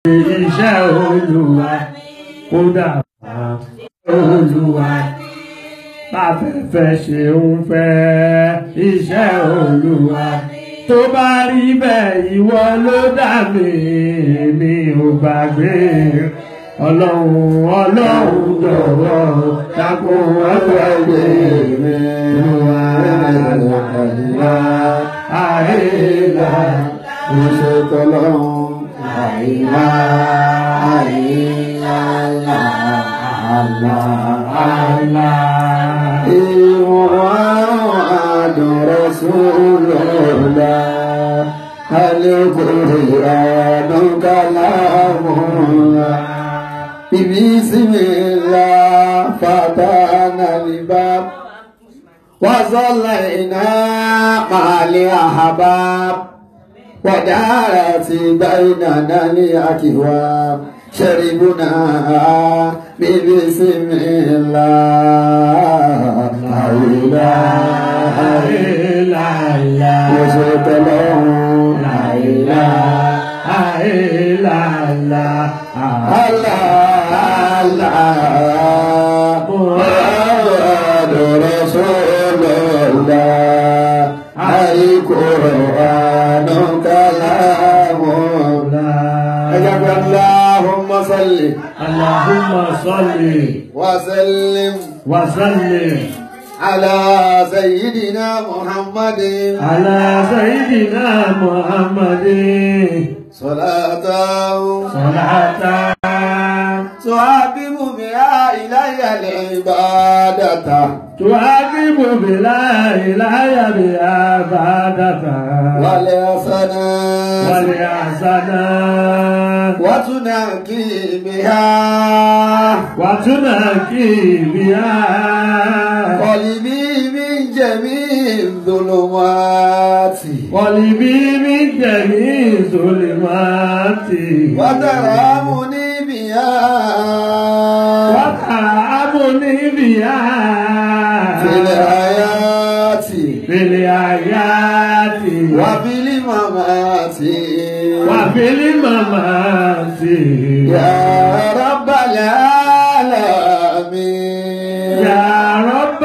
iṣẹ́ olúwa kódà bá olúwa báfẹ́fẹ́ ṣe ń fẹ́ iṣẹ́ olúwa tó bá rí bẹ́ẹ̀ ìwọ ló dá mi mi ò gbàgbé ọlọ́run ọlọ́run jọ̀wọ́ dákun ọgbẹ́gbẹ́ mi wá àìlá àìlá mo ṣe tọ́lọ́run àìlá àìlá àlá àìlá. محمد رسول الله القرآن كلام الله بسم الله فتحنا الباب وصلينا مع الأحباب ودارت بيننا الأكواب شربنا ببسم الله لا إله إلا الله وشهد له لا إله إلا الله الله الله محمد رسول الله القرآن كلام الله اللهم صل اللهم صل وسلم وسلم على سيدنا محمد على سيدنا محمد صلاة صلاة تعقب بها إلي العبادة تعاقب بلا إله بعبادته والحسنات والإحسانات وتنقي بها وتنقي بها قلبي من جميع الظلمات قلبي من جميع الظلمات وترامني بها وتعبني بها في الحياة في الآيات وفي الممات وفي الممات يا رب العالمين يا رب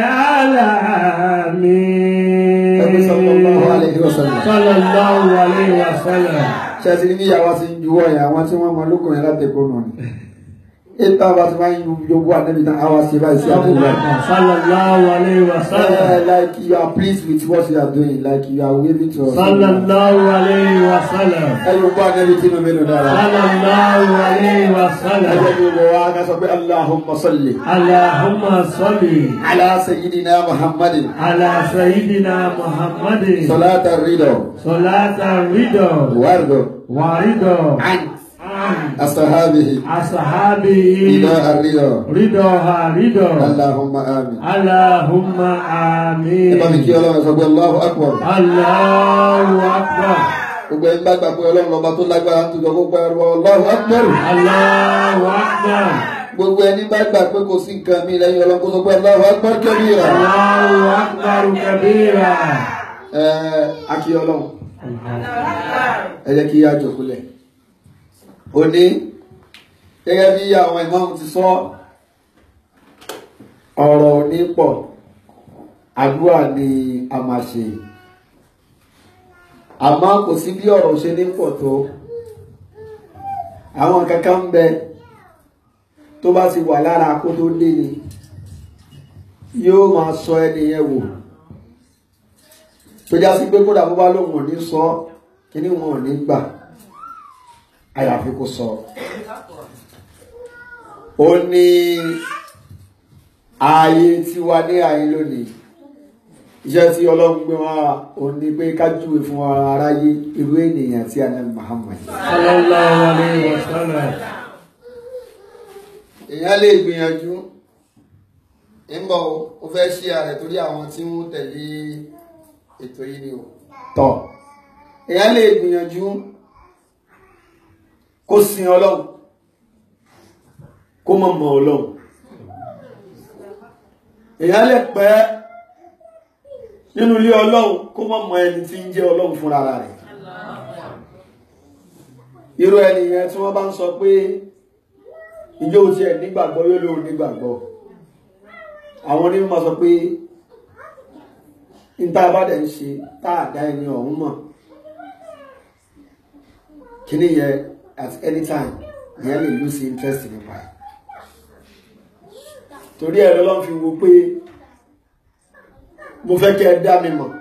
العالمين Nabi sallallahu alayhi wa sallam. صلى الله عليه وسلم ṣe ti ní bí ìyàwó ti ń juwọ́ yẹn àwọn tí wọ́n mọ lókùn yẹn láti ẹ̀kọ́ náà ni ètò àwọn tí wọ́n ń jogbo àdébí tán àwa ṣe báyìí sí àbúrò rẹ̀. صلى الله عليه وسلم Uh, like you are pleased with what you are doing like you are waving to us. صلى الله عليه وسلم ẹ yóò gbọ́ àdébí tí mo mélòó dára. صلى الله عليه ẹ وسلم jẹ́ kí gbogbo wa ká sọ pé Allahumma salli اللهم صل ala sayyidina Muhammadin على سيدنا محمد salata rido صلاة الرضا wardo ورضا an عن asahabihi أصحابه ila arrido. رضاها رضا Allahumma amin. اللهم ẹ bá mi kí آمين ọlọ́run sọ pé Allahu akbar. الله أكبر gbogbo ẹni bá gbà pé ọlọ́run lọ́ba tó lágbára tó jọ kó pẹ́ ẹrọ Allahu akbar. الله أكبر gbogbo ẹni bá gbà pé kò sí nǹkan mi lẹ́yìn ọlọ́run kó sọ pé Allahu akbar kabira. الله أكبر كبيرا ẹ akí ọlọ́run ẹ jẹ́ kí á jòkúlẹ̀. òní gẹ́gẹ́ bí àwọn ìmáàmù ti sọ ọ̀rọ̀ òní pọ̀ àdúrà ni a máa ṣe àmọ́ kò sí bí ọ̀rọ̀ ṣe ní pọ̀ tó àwọn kankan ń bẹ tó bá ti wà lára kó tó dé ni yóò máa sọ ẹni yẹn wò tó já sí pé kódà bó bá lóun ò ní sọ kíní wọn ò ní gbà àyàfi kó sọ ó ní ààyè tiwa ní ààyè lónìí iṣẹ́ tí ọlọ́run gbé wá ò ní pé ká júwe fún ara aráyé irú ènìyàn tí a ní Muhammad صلى الله عليه وسلم èèyàn lè gbìyànjú ń bọ̀ ó fẹ́ ṣí ààrẹ torí àwọn tí wọ́n tẹ̀lé ètò yìí ni o tọ̀ èèyàn lè gbìyànjú kó sin ọlọ́run kó mọ̀ mọ̀ ọlọ́run èèyàn lè pẹ́ nínú ilé ọlọ́run kó mọ̀ mọ̀ ẹni tí ń jẹ́ ọlọ́run fúnra rẹ̀ irú ẹni yẹn tí wọ́n bá ń sọ pé ìjọ tí ẹ̀ nígbàgbọ́ yóò lóò nígbàgbọ́ àwọn onímọ̀ sọ pé níta bá dẹ̀ ń ṣe tá a dá ẹni ọ̀hún mọ̀ kíní yẹn at any time ìyẹn lè lose interest nípa ẹ̀ torí ẹ̀rọ lọ́n fi wo pé mo fẹ́ kẹ́ ẹ dá mi mọ̀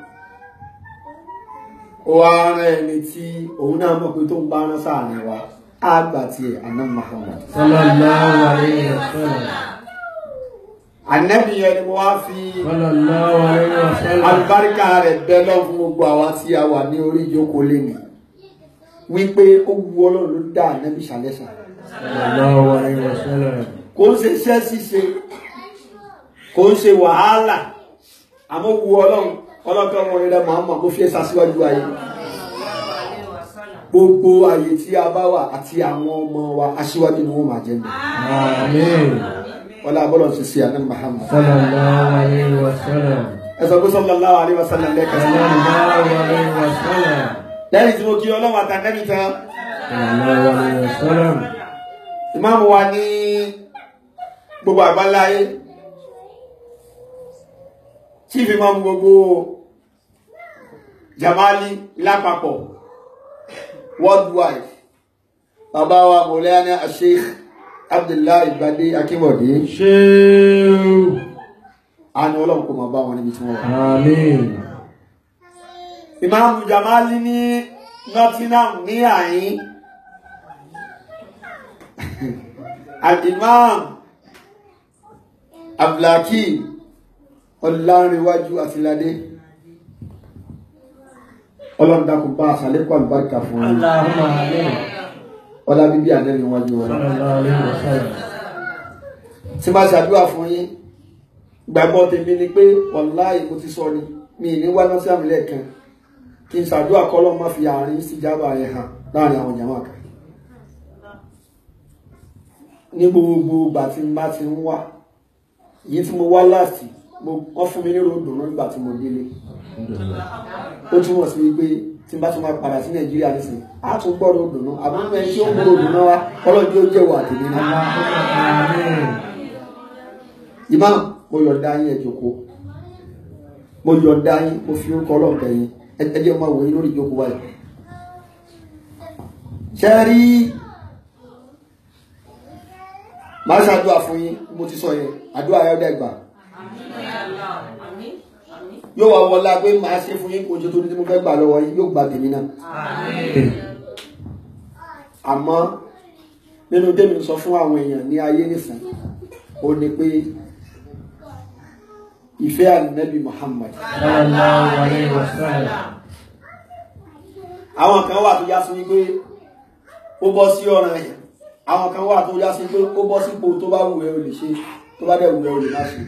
ó wá rán ẹni tí òun náà mọ̀ pé tó ń bá rán sáàrin wa á gbà tiẹ̀ àná Muhammad sallallahu alayhi wa sallam ànẹ́bí yẹn ni mo wá fi sallallahu alayhi wa sallam alùbáríkà rẹ̀ bẹ́ lọ fún gbogbo àwa tí a wà ní orí ìjókòó lẹ́nu wípé ó wu ọlọ́run ló dá ànẹ́bí ṣàlẹ́sà sallallahu alayhi wa sallam kò ń ṣe iṣẹ́ ṣíṣe kò ń ṣe wàhálà àmọ́ wu ọlọ́run ọlọ́kàn wọn rẹ̀ máa mọ̀ kó fi ẹ̀sà síwájú ayé gbogbo àyè tí a bá wà àti àwọn ọmọ wa aṣíwájú ni wọ́n máa jẹ́ mi amin ọlá abọ́lọ̀ ṣe sí àná Muhammad sallallahu alayhi wa sallam ẹ sọ pé sallallahu alaihi wasallam lẹ́kẹ̀ẹ́ sallallahu alayhi wa sallam lẹ́yìn tí mo kí ọlọ́run àtàkẹ́mi tán sallallahu alayhi wa sallam ìmáàmù wa ní gbogbo àgbáláyé chief imam gbogbo jamali lápapọ̀ worldwide bàbá wa mọ̀lẹ́yàní Sheikh Abdullahi Gbadé Akínbọ̀dé ṣéu àni ọlọ́run kò máa bá wọn níbi tí wọ́n wà amin ìmáàmù jamali ní Nottingham ní àyín al-imam abdulhakeem ọlárìnwájú àtìládé ọlọ́run dákun bá àṣàlékún àlùbáríkà fún wọn allahumma amin ọlá bíbí ànẹ́rìnwájú wọn sallallahu alayhi wa sallam tí bá ṣàdúrà fún yín gbàgbọ́ tèmi ni pé wàláì mo ti sọ ni mi ì ní wá náà sí àmì lẹ́ẹ̀kan kí n ṣàdúrà kọ́lọ́ má fi àárín sí jábà rẹ̀ hàn láàrin àwọn jàmáà kan ní gbogbo ìgbà tí n bá ti ń wá èyí tí mo wá láti wọ́n fún mi nírò dùnú nígbà tí mo délé ó túmọ̀ sí wípé tí n bá tún máa padà sí nàìjíríà nísìnyí á tún gbọ́dọ̀ dùnú àbúrò ẹni tí ó ń gbọ́dọ̀ dùnú wa ọlọ́dún yóò jẹ́wọ́ àtẹ̀lé náà amin imam mo yọ̀ǹda yín ẹ jókòó mo yọ̀ǹda yín mo fi orúkọ ọlọ́ọ̀bẹ yín ẹ ẹ jẹ́ máa wò yín lórí ìjókòó wáyé ṣe rí màá ṣàdúrà fún yín bí mo ti sọ yẹn àdúrà yẹn dẹ́gbà yóò wá wọlá pé màá ṣe fún yín kó ojú tó ní tí mo fẹ́ gbà lọ́wọ́ yín yóò gba tèmi náà àmọ́ nínú tèmi sọ fún àwọn èèyàn ní ayé nìsín ó ní pé ìfẹ́ ànábì Muhammad sallallahu alayhi wa sallam àwọn kan wà tó já sí wípé ó bọ́ sí ọ̀ràn ẹ̀yàn àwọn kan wà tó já sí pé ó bọ́ sípò tó bá wù ẹ́ o lè ṣe tó bá dẹ̀ wù ẹ́ o lè má ṣe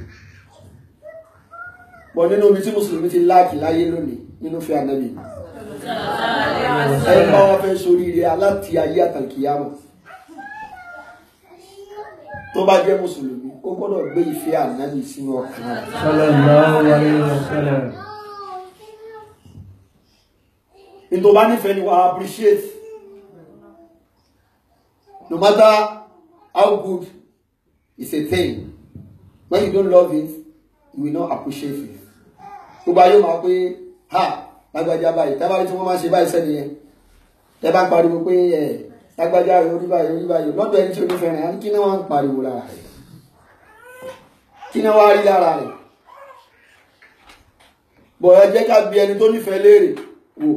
pọ̀ nínú omi tí mùsùlùmí ti láàkì láyé lónìí nínú fẹ́ ànábì ẹni bá wọn fẹ́ soríire aláti ayé àtàkìyàmọ̀ tó bá jẹ́ mùsùlùmí ó gbọ́dọ̀ gbé ìfẹ́ ànábì sínú ọkàn rẹ̀ sallallahu alayhi wa sallam ní tó bá nífẹ̀ẹ́ ni wà á appreciate no matter how good it's a thing when you don't love it you will not appreciate it tó bá yóò máa pé ha lágbájá báyìí tábàrí tí wọ́n máa ṣe báyìí sẹ́ni yẹn tẹ́ bá ń pariwo pé ẹ̀ lágbájá rẹ̀ orí báyìí orí báyìí lọ́dọ̀ ẹni tí ó nífẹ̀ẹ́ rẹ̀ á ní kí náà wọ́n ń pariwo lára rẹ̀ kí náà wá rí lára rẹ̀ bọ̀ ẹ jẹ́ ká bi ẹni tó nífẹ̀ẹ́ léèrè wò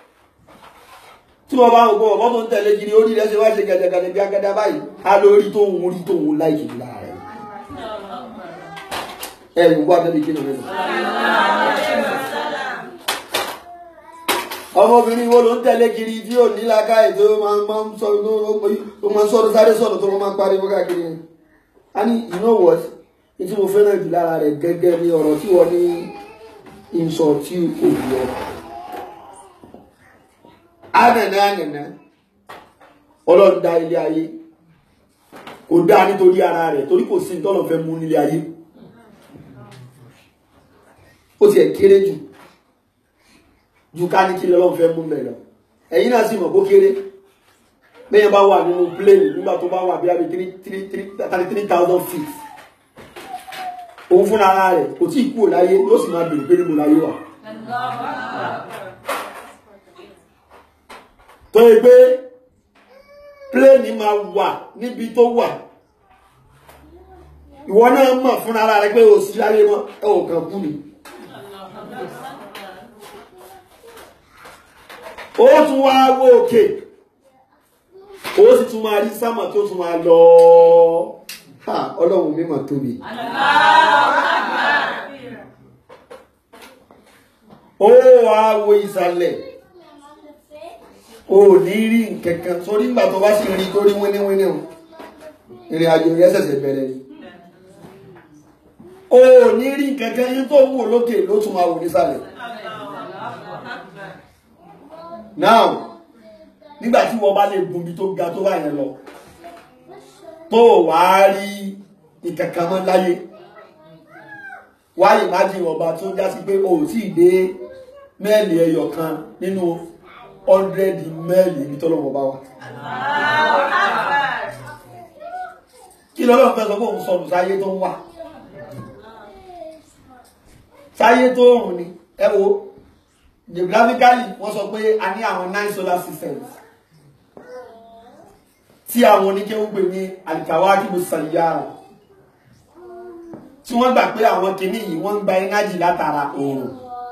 tí wọ́n bá ń gbọ́ ọ̀bọ́ tó ń tẹ̀lé kiri orí rẹ̀ ṣe wá ṣe gẹ̀dẹ̀gẹ̀dẹ̀ bí agẹ́dẹ́ báyìí á lórí tó ń rí tó ń láìkì lára rẹ̀ ẹ̀ gbogbo àtẹ́bí kí ni rẹ̀ ọmọbìnrin wo ló ń tẹ̀lé kiri tí ò ní láká ẹ̀ tó máa ń sọ tó máa ń sọ̀rọ̀ sáré sọ̀rọ̀ tó máa ń pariwo káàkiri yẹn a ní you know what ní tí mo fẹ́ràn jù lára rẹ̀ gẹ́gẹ́ bí ọ̀rọ̀ tí wọ́n ní ìsọ̀ tí kò yọ ánàná ánàná ọlọ́run dá ilé ayé kò dá nítorí ara rẹ̀ torí kò sí tọ́lọ̀ fẹ́ mú nílé ayé ó tiẹ̀ kéré jù ju ká ní kí lọ́lọ́run fẹ́ mú bẹ̀ lọ ẹ̀yin náà sì mọ̀ bó kéré bẹ́ẹ̀ bá wà nínú plane nígbà tó bá wà bí i three three three thirty three thousand feet òun fúnra ara rẹ̀ kò tí ì kúrò láyé yóò sì máa bèrè pé níbo láyé wà. tó yẹ pé plane máa wà níbi tó wà ìwọ náà mọ̀ fúnra ara rẹ̀ pé o sì láyé mọ́ ẹ ò kàn kú ni. ó tún wá wó òkè ó sì tún máa rí sámà tó tún máa lọ ha ọlọ́run mímọ̀ tóbi ó wá wo ìsàlẹ̀ ó ní rí nkankan sórí ìgbà tó bá sì rí tó rí wíníwíní o ìrìn àjò yẹn ṣẹ̀ṣẹ̀ bẹ̀rẹ̀ ni ó ní rí nkankan yín tó wò lókè ló tún máa wò nísàlẹ̀ now nígbà tí wọ́n bá lè gun bí tó ga tó bá yẹn lọ tó wá rí ìkankan mọ́ láyé wá ìmájì ọba tó já sí pé o ò tí ì dé mẹ́ẹ̀lì ẹyọ kan nínú ọ́ndrẹ́dì mẹ́ẹ̀lì ibi tọ́lọ́wọ́ bá wà. kí lọ́lọ́ fẹ́ sọ pé òun sọnù sáyé tó ń wà sáyé tó rùn ni ẹ wo geographically wọ́n sọ pé a ní àwọn nine solar systems tí àwọn oníkéwú pè ní alikawakibu sayyara tí wọ́n gbà pé àwọn kìíní yìí wọ́n ń gba energy látara oòrùn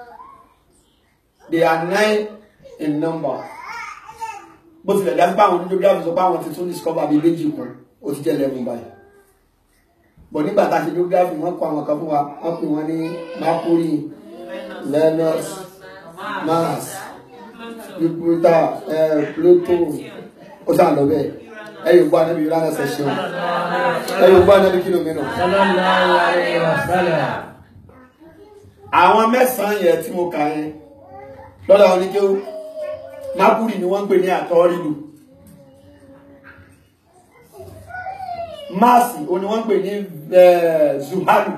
they are nine in number bó tilẹ̀ dá sí pé àwọn onídógráfì sọ pé àwọn ti tún discover bíi méjì kan ó ti jẹ́ eleven báyìí bọ̀ nígbà tá a ṣe dógráfì wọ́n kọ àwọn kan fún wa wọ́n pè wọ́n ní Mercury Venus Mars Jupiter eh, Pluto ó sàn lọ bẹ́ẹ̀ ẹ̀yìn gbọ́ anábì rárá ṣe ṣeun ẹ̀yìn gbọ́ anábì kí ló mìíràn. sallallahu alayhi wa sallam. àwọn mẹ́sàn-án yẹn tí mo kà yẹn lọ́dọ̀ àwọn oníkéwú Mercury ni wọ́n ń pè ní àtọ́rìlù Mars o ni wọ́n ń pè ní Zuhalu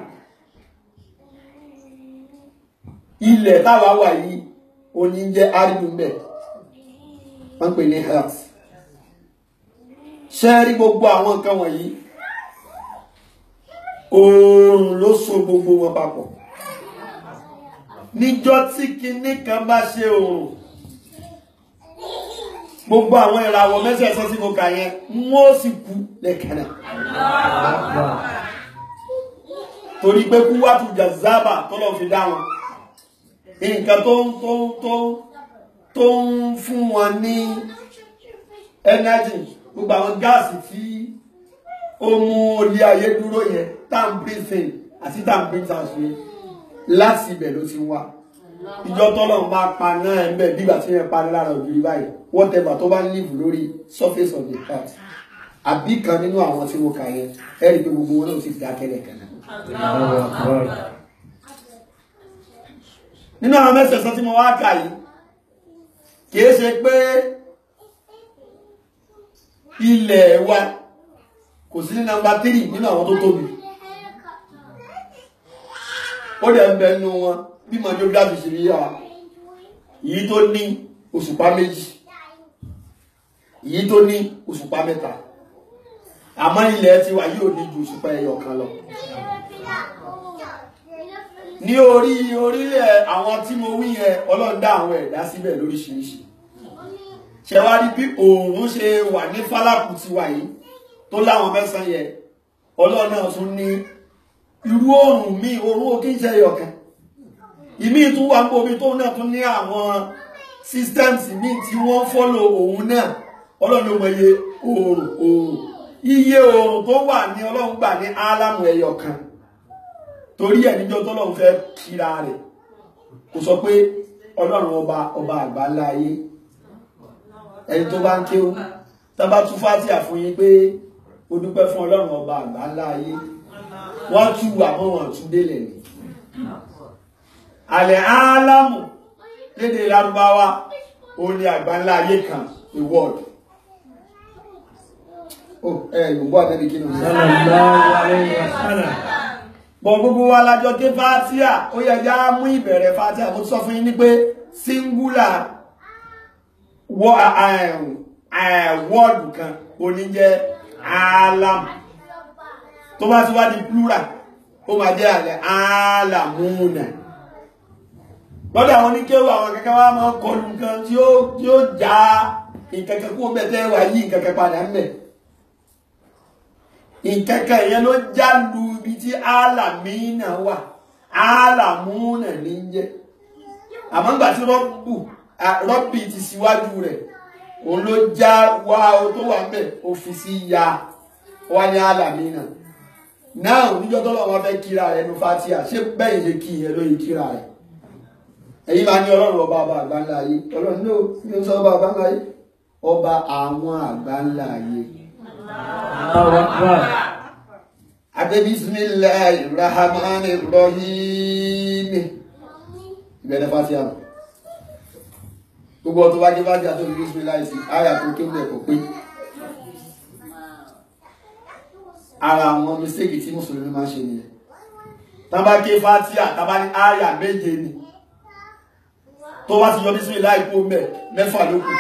ilẹ̀ táwa wà yìí o ní jẹ́ aridu mbẹ̀ wọ́n ń pè ní Earth ṣe rí gbogbo àwọn nǹkan wọ̀nyí oòrùn ló so gbogbo wọn papọ̀ níjọ́ tí kinní kan bá ṣe oòrùn gbogbo àwọn ìràwọ̀ mẹ́sẹ̀ẹ̀sán tí mo kà yẹn wọ́n sì kú lẹ́ẹ̀kan náà torí pé kú wá tún jàzábà tọ́lọ̀ fi dá wọn nǹkan tó ń tó ń tó ń tó ń fún wọn ní energy gbogbo àwọn gáàsì tí ó mú orí ayé dúró yẹn tan breathing àti tan breathing out yẹn láti ibẹ̀ ló ti wá ìjọ tọ́lọ́run máa pa náà ẹ̀ ń bẹ̀ bígbà tí yẹn parí lára ògiri báyìí whatever tó bá ń live lórí surface of the earth àbí kan nínú àwọn tí mo kà yẹn ẹ rí i pé gbogbo wọn náà ti dákẹ́ lẹ́ẹ̀kan náà. Allahu akbar. nínú àwọn mẹ́sẹ̀sán tí mo wá kà yìí kìí ṣe pé ilẹ̀ wa kò sí ní nọ́mbà tírì nínú àwọn tó tóbi ó dẹ̀ ń bẹ nínú wọn bí mo geography ṣe rí yà èyí tó ní òṣùpá méjì èyí tó ní òṣùpá mẹ́ta àmọ́ ilẹ̀ tiwa yóò ní ju òṣùpá ẹyọ kan lọ ní orí orílẹ̀ àwọn tí mo wí yẹn ọlọ́run dá àwọn ẹ̀dá síbẹ̀ lóríṣiríṣi ṣe wá rí bí òòrùn ṣe wà ní fálàkù ti wà yìí tó láwọn mẹ́sàn-án yẹn ọlọ́run náà tún ní irú òòrùn míì òòrùn ò kí ń ṣe ẹyọkan ìmí tún wà níbo omi tó náà tún ní àwọn systems míì tí wọ́n fọ́lò òun náà ọlọ́run ló mọ iye òòrùn òòrùn iye òòrùn tó wà ní ọlọ́run gbà ní álámù ẹyọkan torí ẹ̀ níjọ́ tọ́lọ́run fẹ́ kíra rẹ̀ kò sọ pé ọlọ́run ọba ọba àgbáńlá ayé ẹni tó bá ń kéwú tá bá tú fátìà fún yín pé ó dúpẹ́ fún ọlọ́run ọba àgbáńlá ayé wọ́n tú àmọ́ wọn tún délẹ̀ ni àlẹ́ álámù lédè lárúbáwá ó ní àgbáńlá ayé kan the world oh ẹ yorùbá àtẹ́bí kí ni mo sọ. Sallallahu alayhi wa sallam. bọ̀ gbogbo wa lájọ ké fátíà ó yẹ já mú ìbẹ̀rẹ̀ fátíà mo sọ fún yín ní pé singular wọ wọ́ọ̀dù kan oníjẹ́ alam tó bá ti wá di plural ó máa jẹ́ àlẹ́ alamuna lọ́dọ̀ àwọn oníkéwù àwọn kẹ́kẹ́ wá máa kọlu nǹkan tí ó tí ó já ìkẹ́kẹ́ kó bẹ̀tẹ̀ wà yí ìkẹ́kẹ́ padà ń bẹ̀ ìkẹ́kẹ́ yẹn ló já lu ibi tí alamina wà alamuna ní jẹ́ àmọ́ nígbà tí rọ́bù rọ́bì ti síwájú rẹ̀ òun ló já wá o tó wà ń bẹ̀ ó fi sí ya wá ní alamina náà níjọ́ tó lọ́wọ́ fẹ́ kíra rẹ̀ nu fatia ṣé bẹ́ẹ̀ ṣe kí ìyẹn lóye kíra rẹ̀ ẹ̀yin máa ní ọlọ́run ọba ọba àgbáńlá ayé ọlọ́run ní o sọ ọba àgbáńlá ayé ọba àwọn àgbáńlá ayé. Allahu Akbar. Adé bisimilayi rahman rahim ìbẹ̀rẹ̀ fatia gbogbo ọtún wájú wájú àti òbí bisimilayi sí àyà tó kéwù ẹ̀kọ́ pé ara àwọn mistake tí mùsùlùmí máa ń ṣe nìyẹn tán bá ké fatia tán bá ní àyà méje ni tó wá ti yọ bísí láì kó mẹ mẹ́fà ló kù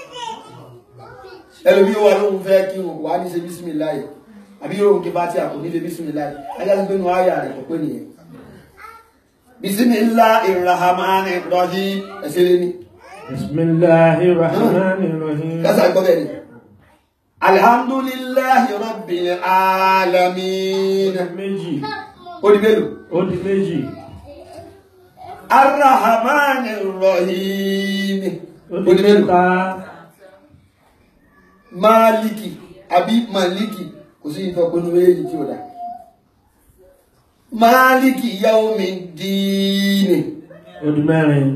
ẹlòmí ó wà lóhun fẹ́ kí wọn wà ní ṣe bísí láì àbí yóò ké fatia kò ní ṣe bísí láì ajá sí pé nu àyà rẹ̀ kò pé nìyẹn bismillahir rahmanir rahim ẹsẹ̀ lé ní. Bismillahir Rahmanir Rahim. kásá gbọ́ bẹ́ẹ̀ ni. alhamdulillahi rabbil alamin. Méjì. ó di mélòó. Ó di méjì. arrahmanir rahim. Ó ó di di mélòó. mẹ́ta. máàlìkì àbí màlìkì kò sí ìfọ̀pinnu méjì tí ó dá. máàlìkì yawmiddin. Ó di mẹ́rin.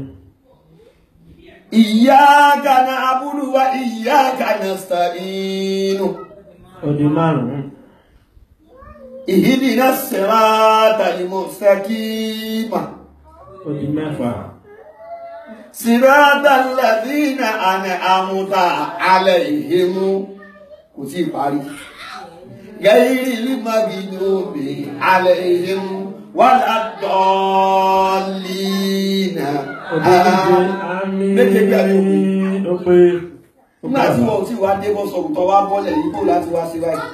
iyyaka na'budu wa iyyaka nasta'in. Ó di márùn-ún. ihdina siratal mustaqim. Ó di mẹ́fà. siratal ladhina an'amta alayhim. kò tí ì parí. gayril maghdubi alayhim waladdallin. Ó di méje. Àmín. méje gbé àbí òpin. Ó pé. Ó nígbà tí pé. wọn ò tí wá dé bọ́ sọ̀rọ̀ tó wá bọ́lẹ̀ yìí kó láti wá sí báyìí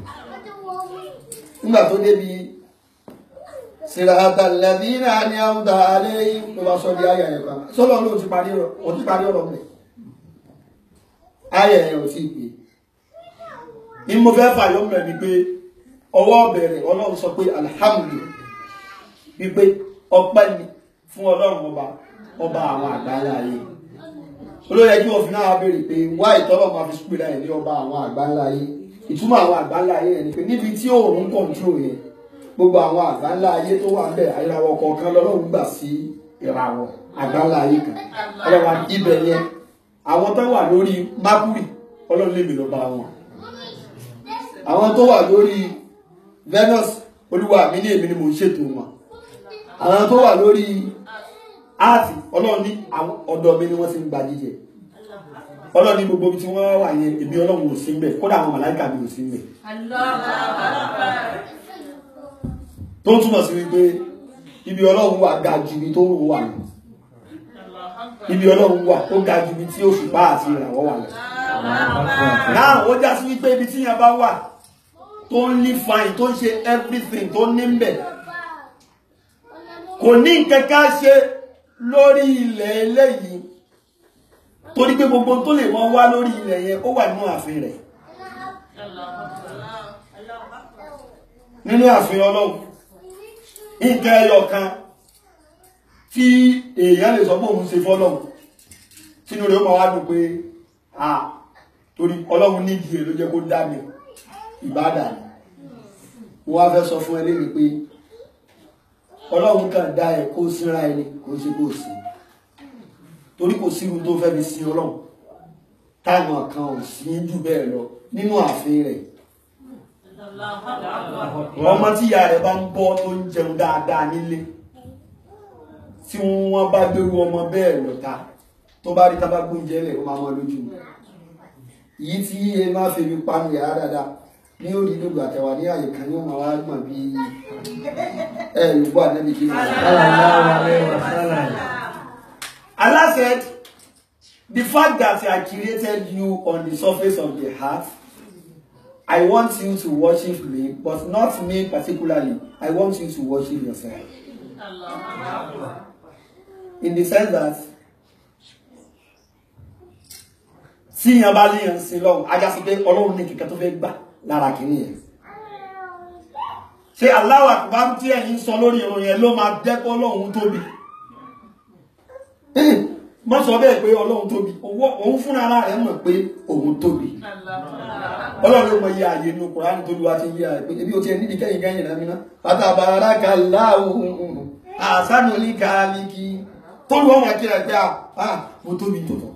nígbà tó débi sirata ladina ni amda alayhim ló bá sọ di ayà yẹn kan sọlọ ló ti parí ọ̀rọ̀ ò ti parí ọ̀rọ̀ mẹ ayà yẹn ò tí ì pé ní mo fẹ́ fàyọ́ mẹ́ ni pé ọwọ́ bẹ̀rẹ̀ ọlọ́run sọ pé alhamdulillah wípé ọpẹ́ ni fún ọlọ́run ọba ọba àwọn àgbáńlá ayé olóyè kí wọ́n fi náà béèrè pé wá ìtọ́lọ̀ máa fi súpìlà ẹ̀ ní ọba àwọn àgbáńlá ayé ìtumọ̀ àwọn àgbáńlá ayé yẹn ni pé níbi tí òun kọ̀ǹtró yẹn gbogbo àwọn àgbáńlá ayé tó wà bẹ́ẹ̀ ìràwọ̀ kọ̀ọ̀kan lọ́lọ́run gbà sí ìràwọ̀ àgbáńlá ayé kan ọlọ́run ibẹ̀ yẹn àwọn tó wà lórí mákùrì ọlọ́run lè mi lọ bá wọn àwọn tó wà lórí Venus olúwa mi ní èmi ni mò ń ṣètò wọn àwọn tó wà lórí Earth ọlọ́run ní àwọn ọ̀dọ̀ mi ni wọ́n ti ń gba jíjẹ ọlọ́run ní gbogbo ibi tí wọ́n wà yẹn èmi ọlọ́run ò sí ń bẹ̀ kódà àwọn màláìkà mi ò sí ń bẹ̀ tó túmọ̀ sí wípé ibi ọlọ́run wà ga ju ibi tó wà lọ ibi ọlọ́run wà ó ga ju ibi tí òṣùpá àti ìràwọ̀ wà lọ náà ó já sí wípé ibi tí yẹn bá wà tó ń ní fine tó ń ṣe everything tó ní ń bẹ̀ kò ní nǹkan ká ṣe lórí ilẹ̀ eléyìí torí pé gbogbo tó lè mọ́ wá lórí ilẹ̀ yẹn ó wà nínú ààfin rẹ̀ nínú ààfin ọlọ́run nǹkan ẹyọ kan tí èèyàn lè sọ pé òun ṣe fọ́lọ́run sínú rẹ̀ ó máa wá dùn pé ah torí ọlọ́run ní ìdí ló jẹ́ kó dá mi ìbádà ni mo wá fẹ́ sọ fún ẹ lẹ́nu pé ọlọ́run kàn dá ẹ kó síra ẹni kó ṣe kó sí torí kò sí irun tó fẹ́ fi sin ọlọ́run táwọn kan ò sí jù bẹ́ẹ̀ lọ nínú ààfin rẹ̀ ọmọ tí ìyá rẹ̀ bá ń bọ́ tó ń jẹun dáadáa nílé tí wọ́n bá gbérú ọmọ bẹ́ẹ̀ lọ́ta tó bá rí tábà gbóúnjẹ lẹ̀ ó máa mọ́ lójú yìí tí ẹ máa fi mi panu yàrá dáadáa ní orí lóògùn àtẹwà ní àyè kan ní ó máa wá gbọ̀n bí ẹ yòókù ànábì kí ni. Sallallahu alaihi wasallam. Allah said, the fact that I created you on the surface of the earth I want you to worship me but not me particularly I want you to worship yourself in the sense that tí yẹn bá léèyàn sí lọ́wọ́ ajá sí pé ọlọ́run ní kìkẹ́ tó fẹ́ gbà lára kìíní yẹn ṣé Allahu Akbar tí ẹ̀yin sọ lórí ìrun yẹn ló máa jẹ́ kó ọlọ́run tóbi mọ́ sọ bẹ́ẹ̀ pé ọlọ́run tóbi owó- òun fúnra ara rẹ̀ mọ̀ pé òun tóbi ọlọ́run ló mọ iye ààyè inú Kùránì tó lùwà ti yí ààyè pé ebi o ti ẹ̀ nídìí kẹ́yìn kẹ́yìn náà mìíràn fatabarakallahu àsánù ní kàálíkì tó lù ọmọ kí ẹ pé à mo tóbi tó tọ̀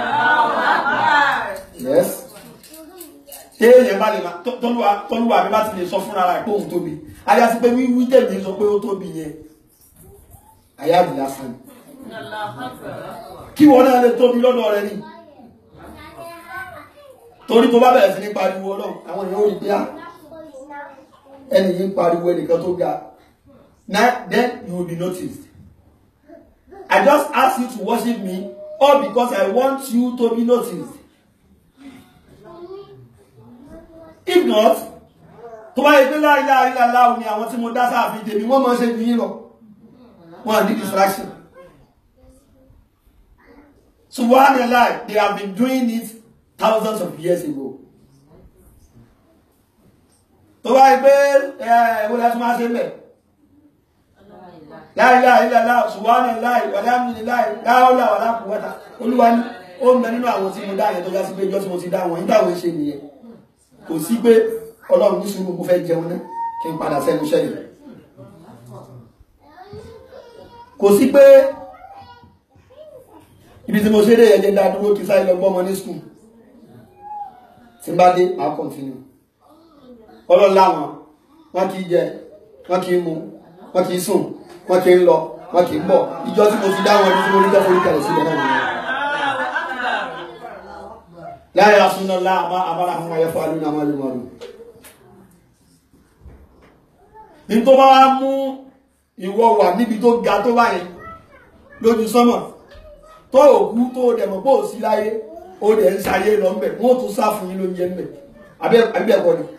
yes téèyàn bá lè máa tó- tọ́lúwa tọ́lúwa mi bá ti lè sọ fúnra rẹ̀ pé òun tóbi ayá sí pé wíwí tèmi sọ pé ó tóbi yẹn ayá mi lásán ni kí wọn náà lè tóbi lọ́dọ̀ rẹ ni torí tó bá bẹ̀rẹ̀ sí ní pariwo náà àwọn èèyàn ò rí pé á ẹni yìí ń pariwo ẹnìkan tó ga now then you will be noticed I just ask you to worship me all because I want you to be noticed if not tó bá yẹ pé láìláà ìlàláà ni àwọn tí mo dá sáàfin tèmi wọ́n máa ṣe jù yín lọ wọ́n ní distraction Subhanallah, they have been doing it thousands of years ago. Tó bá yí pé ẹ̀wọ́ láti máa ṣe mẹ́. La ilaha illallah, Subhanallah, walhamdulillah, la hawla wala quwwata. Olúwa ní, ó ń bẹ nínú àwọn tí mo dá yẹn tó já sí pé ìjọ́ tí mo ti dá wọn, nígbà wọn ṣe nìyẹn. Kò sí pé Ọlọ́run ní sùúrù mo fẹ́ jẹun náà kí n padà sẹ́nu iṣẹ́ yìí. Kò sí pé ibi tí mo ṣe dé ẹjẹ dá dúró kí sáyé lọ gbọ́mọ ní skul tí bá dé máa kọ̀ntínú ọlọ́lá wọn wọn kì í jẹ wọn kì í mu wọn kì í sùn wọn kì í lọ wọn kì í bọ̀ ìjọ tí mo ti dá wọn ní tí mo ní jọ́fọ́ ìkẹlẹ̀ sílẹ̀ náà nìyẹn láyé asúná láàmá àbára àwọn ayẹ́fọ́ alúnà àwọn alùmọ̀rù ní tó bá wá mú ìwọ wà níbi tó ga tó báyìí lójú sánmọ̀ tó òkú tó dẹ̀mọ̀ bó sí láyé ó dẹ̀ ń sáyé lọ mẹ́ wọ́n tún sá fún yín lóúnjẹ mẹ́ àbẹ́ẹ̀kọ́ ni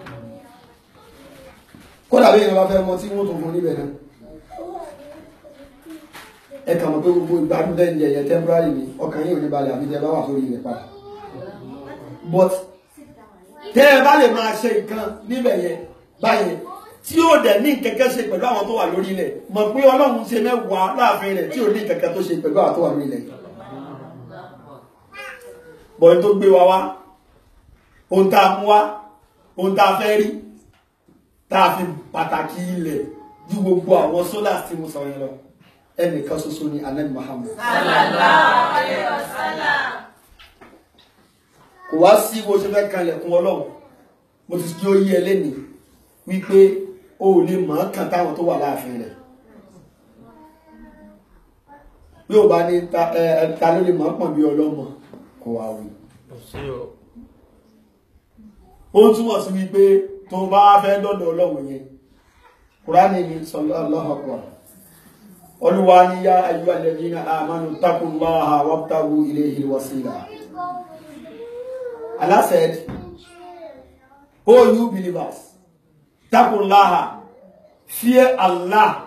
kódà bí ìyẹn bá fẹ́ mọ tí wọ́n tún fún níbẹ̀ náà ẹ kà mọ̀ pé gbogbo ìgbádùn tẹ́ ń jẹ yẹn temporary ni ọkàn yìí ò ní balẹ̀ àbí tẹ́ bá wà sórí ilẹ̀ padà but tẹ́ ẹ bá lè máa ṣe nǹkan níbẹ̀ yẹn báyẹn tí ó dẹ̀ ní kẹ̀kẹ́ ṣe pẹ̀lú àwọn tó wà lórí ilẹ̀ mọ̀ pé ọlọ́run ṣe mẹ́wàá láàfin rẹ̀ tí ò ní kẹ̀kẹ́ tó ṣe pẹ̀lú àwọn tó wà lórí ilẹ̀ bọ̀yìn tó gbé wa wá ohun tá a mú wá ohun tá a fẹ́ rí tá a fi pàtàkì ilẹ̀ ju gbogbo àwọn sólà tí mo sọ yẹn lọ ẹnìkan ṣoṣo ni anabi Muhammad kò wá sí bó ṣe fẹ́ kanlẹ̀kùn ọlọ́run mo ti kí ó yí ẹ lẹ́nìí wípé o ò lè mọ̀ ọ́n kan táwọn tó wà láàfin rẹ̀ bí o bá ní ta ẹ ẹ ta ló lè mọ̀ ọ́n pọ̀ bí ọlọ́mọ kò wá wí. ó túmọ̀ sí wípé tó bá fẹ́ dọ́dọ̀ ọlọ́run yẹn kúránì ni sallallahu akbar olúwa ní yá ayú alladhina amanu taqullaha wabtagu ilayhi alwasila Allah said oh you believers taqullaha fear Allah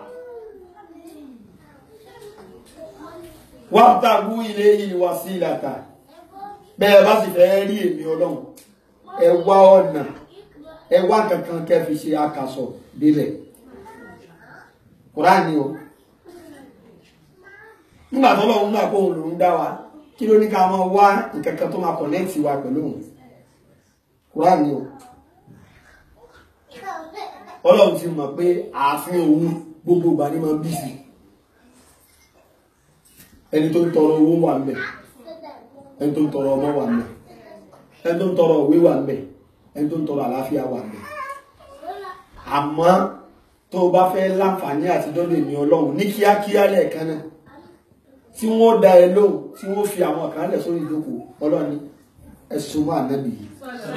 wabtagu ilayhi alwasilata bẹ́ẹ̀ bá sì fẹ́ rí èmi ọlọ́run ẹ wá ọ̀nà ẹ wá kankan kẹ́ fi ṣe akasọ̀ délẹ̀ Kùránì o nígbà tó lọ́wọ́ náà kóhun lòún dá wa kí ló ní ká máa wá nǹkan kan tó máa kọ̀nẹ́ẹ̀tì wa pẹ̀lú òun Kùránì o ọlọ́run ti mọ̀ pé ààfin òun gbogbo ìgbà ní máa bí sí ẹni tó ń tọrọ owó wà ń bẹ̀ ẹni tó ń tọrọ ọmọ wà ń bẹ̀ ẹni tó ń tọrọ òwe wà ń bẹ̀ ẹni tó ń tọrọ àlàáfíà wà ń bẹ̀ àmọ́ tó o bá fẹ́ láǹfààní àti dọ́dọ̀ èmi ọlọ́run ní kíákíá lẹ́ẹ̀kan náà tí wọ́n dá ẹ lóhùn tí wọ́n fi àwọn kan lẹ̀ sórí ìjókòó ọlọ́ni ẹ̀sùn mọ́ ànábì yìí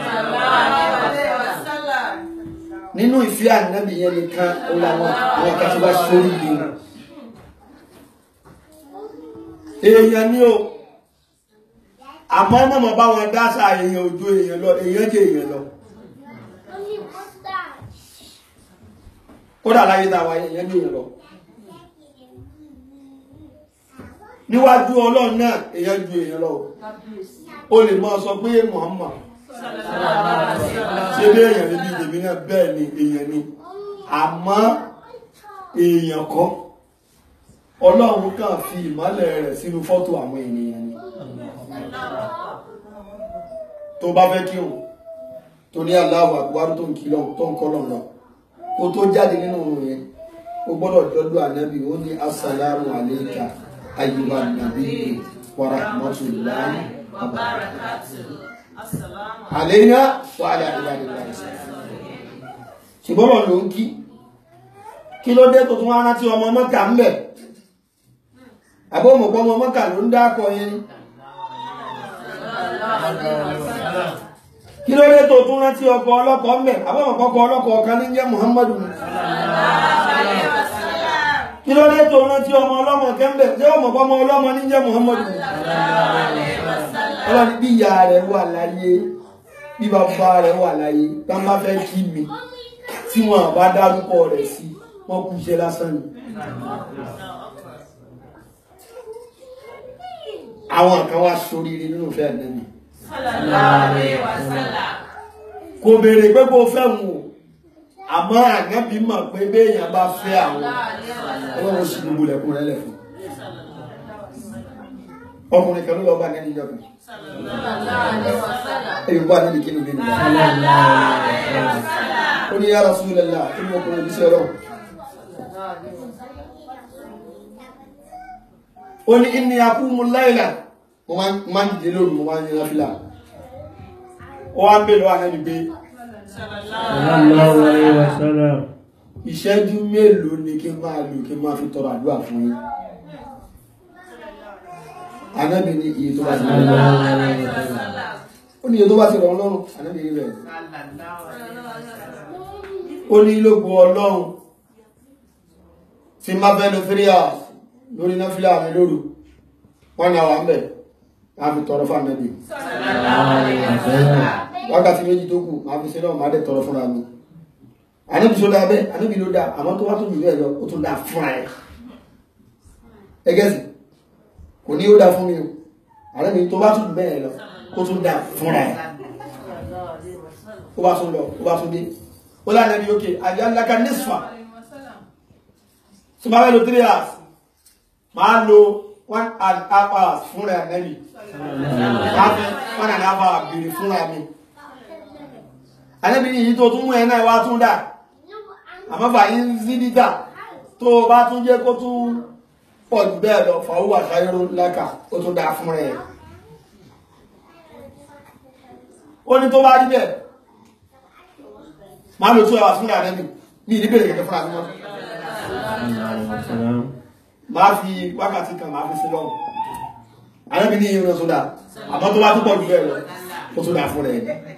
nínú ìfẹ́ ànábì yẹn nìkan ó làwọn àwọn kan tí wọ́n sórí yìí èèyàn ni o àmọ́ mọ̀mọ́ bá wọn dáṣà èèyàn ojú èèyàn lọ èèyàn jẹ́ èèyàn lọ kódà láyé táwa èèyàn jẹ́ èèyàn lọ níwájú ọlọ́run náà èèyàn ju èèyàn lọ o lè mọ́ sọ pé Muhammad ṣe bí èèyàn níbi ìdèmí náà bẹ́ẹ̀ ni èèyàn ni àmọ́ èèyàn kọ́ ọlọ́run kàn fi ìmọ́lẹ̀ rẹ̀ sínú fọ́tò àwọn ènìyàn ni tó bá fẹ́ kí òun tó ní Allahu Akbar tó ń kí lọ tó ń kọ́ lọ lọ kó tó jáde nínú òun yẹn ó gbọ́dọ̀ dọ́dọ̀ ànábì ó ní assalamu alayka ayyuhan nabiyyu wa rahmatullahi wa barakatuh àléyìnà wà á dáadé dáadé dáadé ṣùgbọ́n wọn ló ń kí kí ló dé tó tún wá rántí ọmọ mọ́kà ń bẹ̀ àbó mọ̀pọ̀ ọmọ mọ́kà ló ń dákọ̀ yẹn kí ló dé tó tún rántí ọkọ̀ ọlọ́kọ̀ ń bẹ̀ àbó mọ̀pọ̀ ọkọ̀ ọlọ́kọ̀ ọ̀kan ní jẹ́ Muhammadu kí ló dé tó rántí ọmọ ọlọ́mọ kẹ́ńbẹ̀ ṣé ọmọ ọmọ ọlọ́mọ ní jẹ́ Muhammadu ọlọ́ni bí ìyá rẹ̀ wà láyé bí bàbá rẹ̀ wà láyé tá má fẹ́ kí mi tí wọ́n bá dárúkọ rẹ̀ sí wọ́n kú iṣẹ́ lásán ni àwọn kan wá sóríire nínú ìfẹ́ ànẹ́bì kò béèrè pé kó fẹ́ wọn o àmọ́ ànẹ́bì mọ̀ pé béèyàn bá fẹ́ àwọn ọlọ́run sì gbogbo lẹ̀kùn rẹ̀ lẹ̀ fún ọkùnrin kan ló lọ bá nẹ́ni ìjọ kan èyí bá nẹ́ni kí ni bí nìyà ó ní ya Rasulullah kí ni ọkùnrin bí sí ọlọ́run ó ní inni aqumu layla mo máa ń dìde lóru mo máa ń yẹra fílà ó wá ń bèèrè wà nẹ́ni pé sallallahu alayhi wa sallam ìṣẹ́jú mélòó ni kí n máa lò kí n máa fi tọrọ àdúrà fún yín anábì ní iye tó bá ti rọ̀ sallallahu alayhi wa sallam ó ní iye tó bá ti rọ̀ ọlọ́run anábì ní rẹ̀ ó ní lógo ọlọ́run tí má fẹ́ lo three hours lórí náfílà mi lóru wọ́n náà wà ń bẹ̀ máa fi tọrọ fún anábì sallallahu alayhi wa sallam wákàtí méjì tó kù máa fi ṣe náà máa dẹ̀ tọrọ fúnra mi anábì tó dáa bẹ́ẹ̀ anábì ló dáa àmọ́ tó wá tó jù bẹ́ẹ̀ lọ ó tún dáa fúnra ẹ̀ ẹgẹ́sì kò ní ó dáa fún mi o anábì tó bá tún jù bẹ́ẹ̀ lọ ó tún dáa fúnra ẹ̀ ó bá tún lọ ó bá tún dé ó lánàá ní òkè àjá ńláka nísfà tó bá fẹ́ lo three hours máa lo one and a half hours fúnra ẹ̀ nẹ́bì máa fi one and a half hours béèrè fúnra mi anábì ní èyí tó tún mú ẹ náà wá tún dáa àmọ́ fàyí ń sí dídà tó o bá tún jẹ́ kó tún pọ̀ jù bẹ́ẹ̀ lọ fàwọ́ àṣàyẹ́rò lákà ó tún dáa fún rẹ̀ ó ní tó bá rí bẹ́ẹ̀ máa lò tó ẹwà fún ìrànlẹ́ mi ní ìdí bèrè kẹ̀kẹ́ fún àmì wọn sallallahu alayhi wa sallam máa fi wákàtí kan máa fi sí lọ́wọ́ àrẹ́bí ní irun tó dáa àmọ́ tó bá tún pọ̀ jù bẹ́ẹ̀ lọ ó tún dáa fún rẹ̀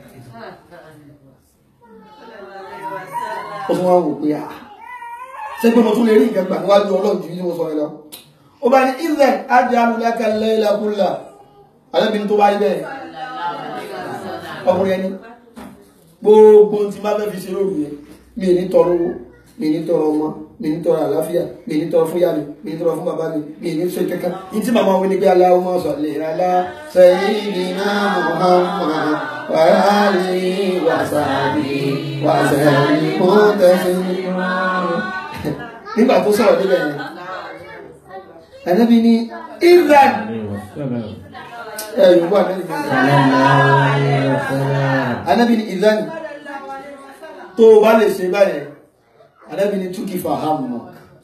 ó tún wá wò pé à ṣé pé mo tún lè rí ìgbẹ́gbà níwájú ọlọ́run jù ní mo sọ ẹ lọ ó bá ní ilẹ̀ ajá alùlákà lẹ́lẹ́kúnlá alẹ́bìnrin tó bá rí bẹ́ẹ̀ ọkùnrin ẹni gbogbo tí bá fẹ́ fi ṣe lóru yẹn mi ní tọrọ owó mi ní tọrọ ọmọ mi ní tọrọ àlàáfíà mi ní tọrọ fún yá mi mi ní tọrọ fún bàbá mi mi ní ṣe kankan ní tí màmá wọn ní pé Allahumma salli ala sayyidina Muhammad wa alihi wa sahbihi wa sallim taslima nígbà tó sọ̀rọ̀ níbẹ̀ yẹn ẹ̀nẹ́bí ní ìlànà alayhi wa sallam ẹ̀yìn wà lẹ́yìn sallallahu alayhi wa sallam Ànábì ní ìzánì tó bá lè ṣe báyẹn Ànábì ní túkì fàhámù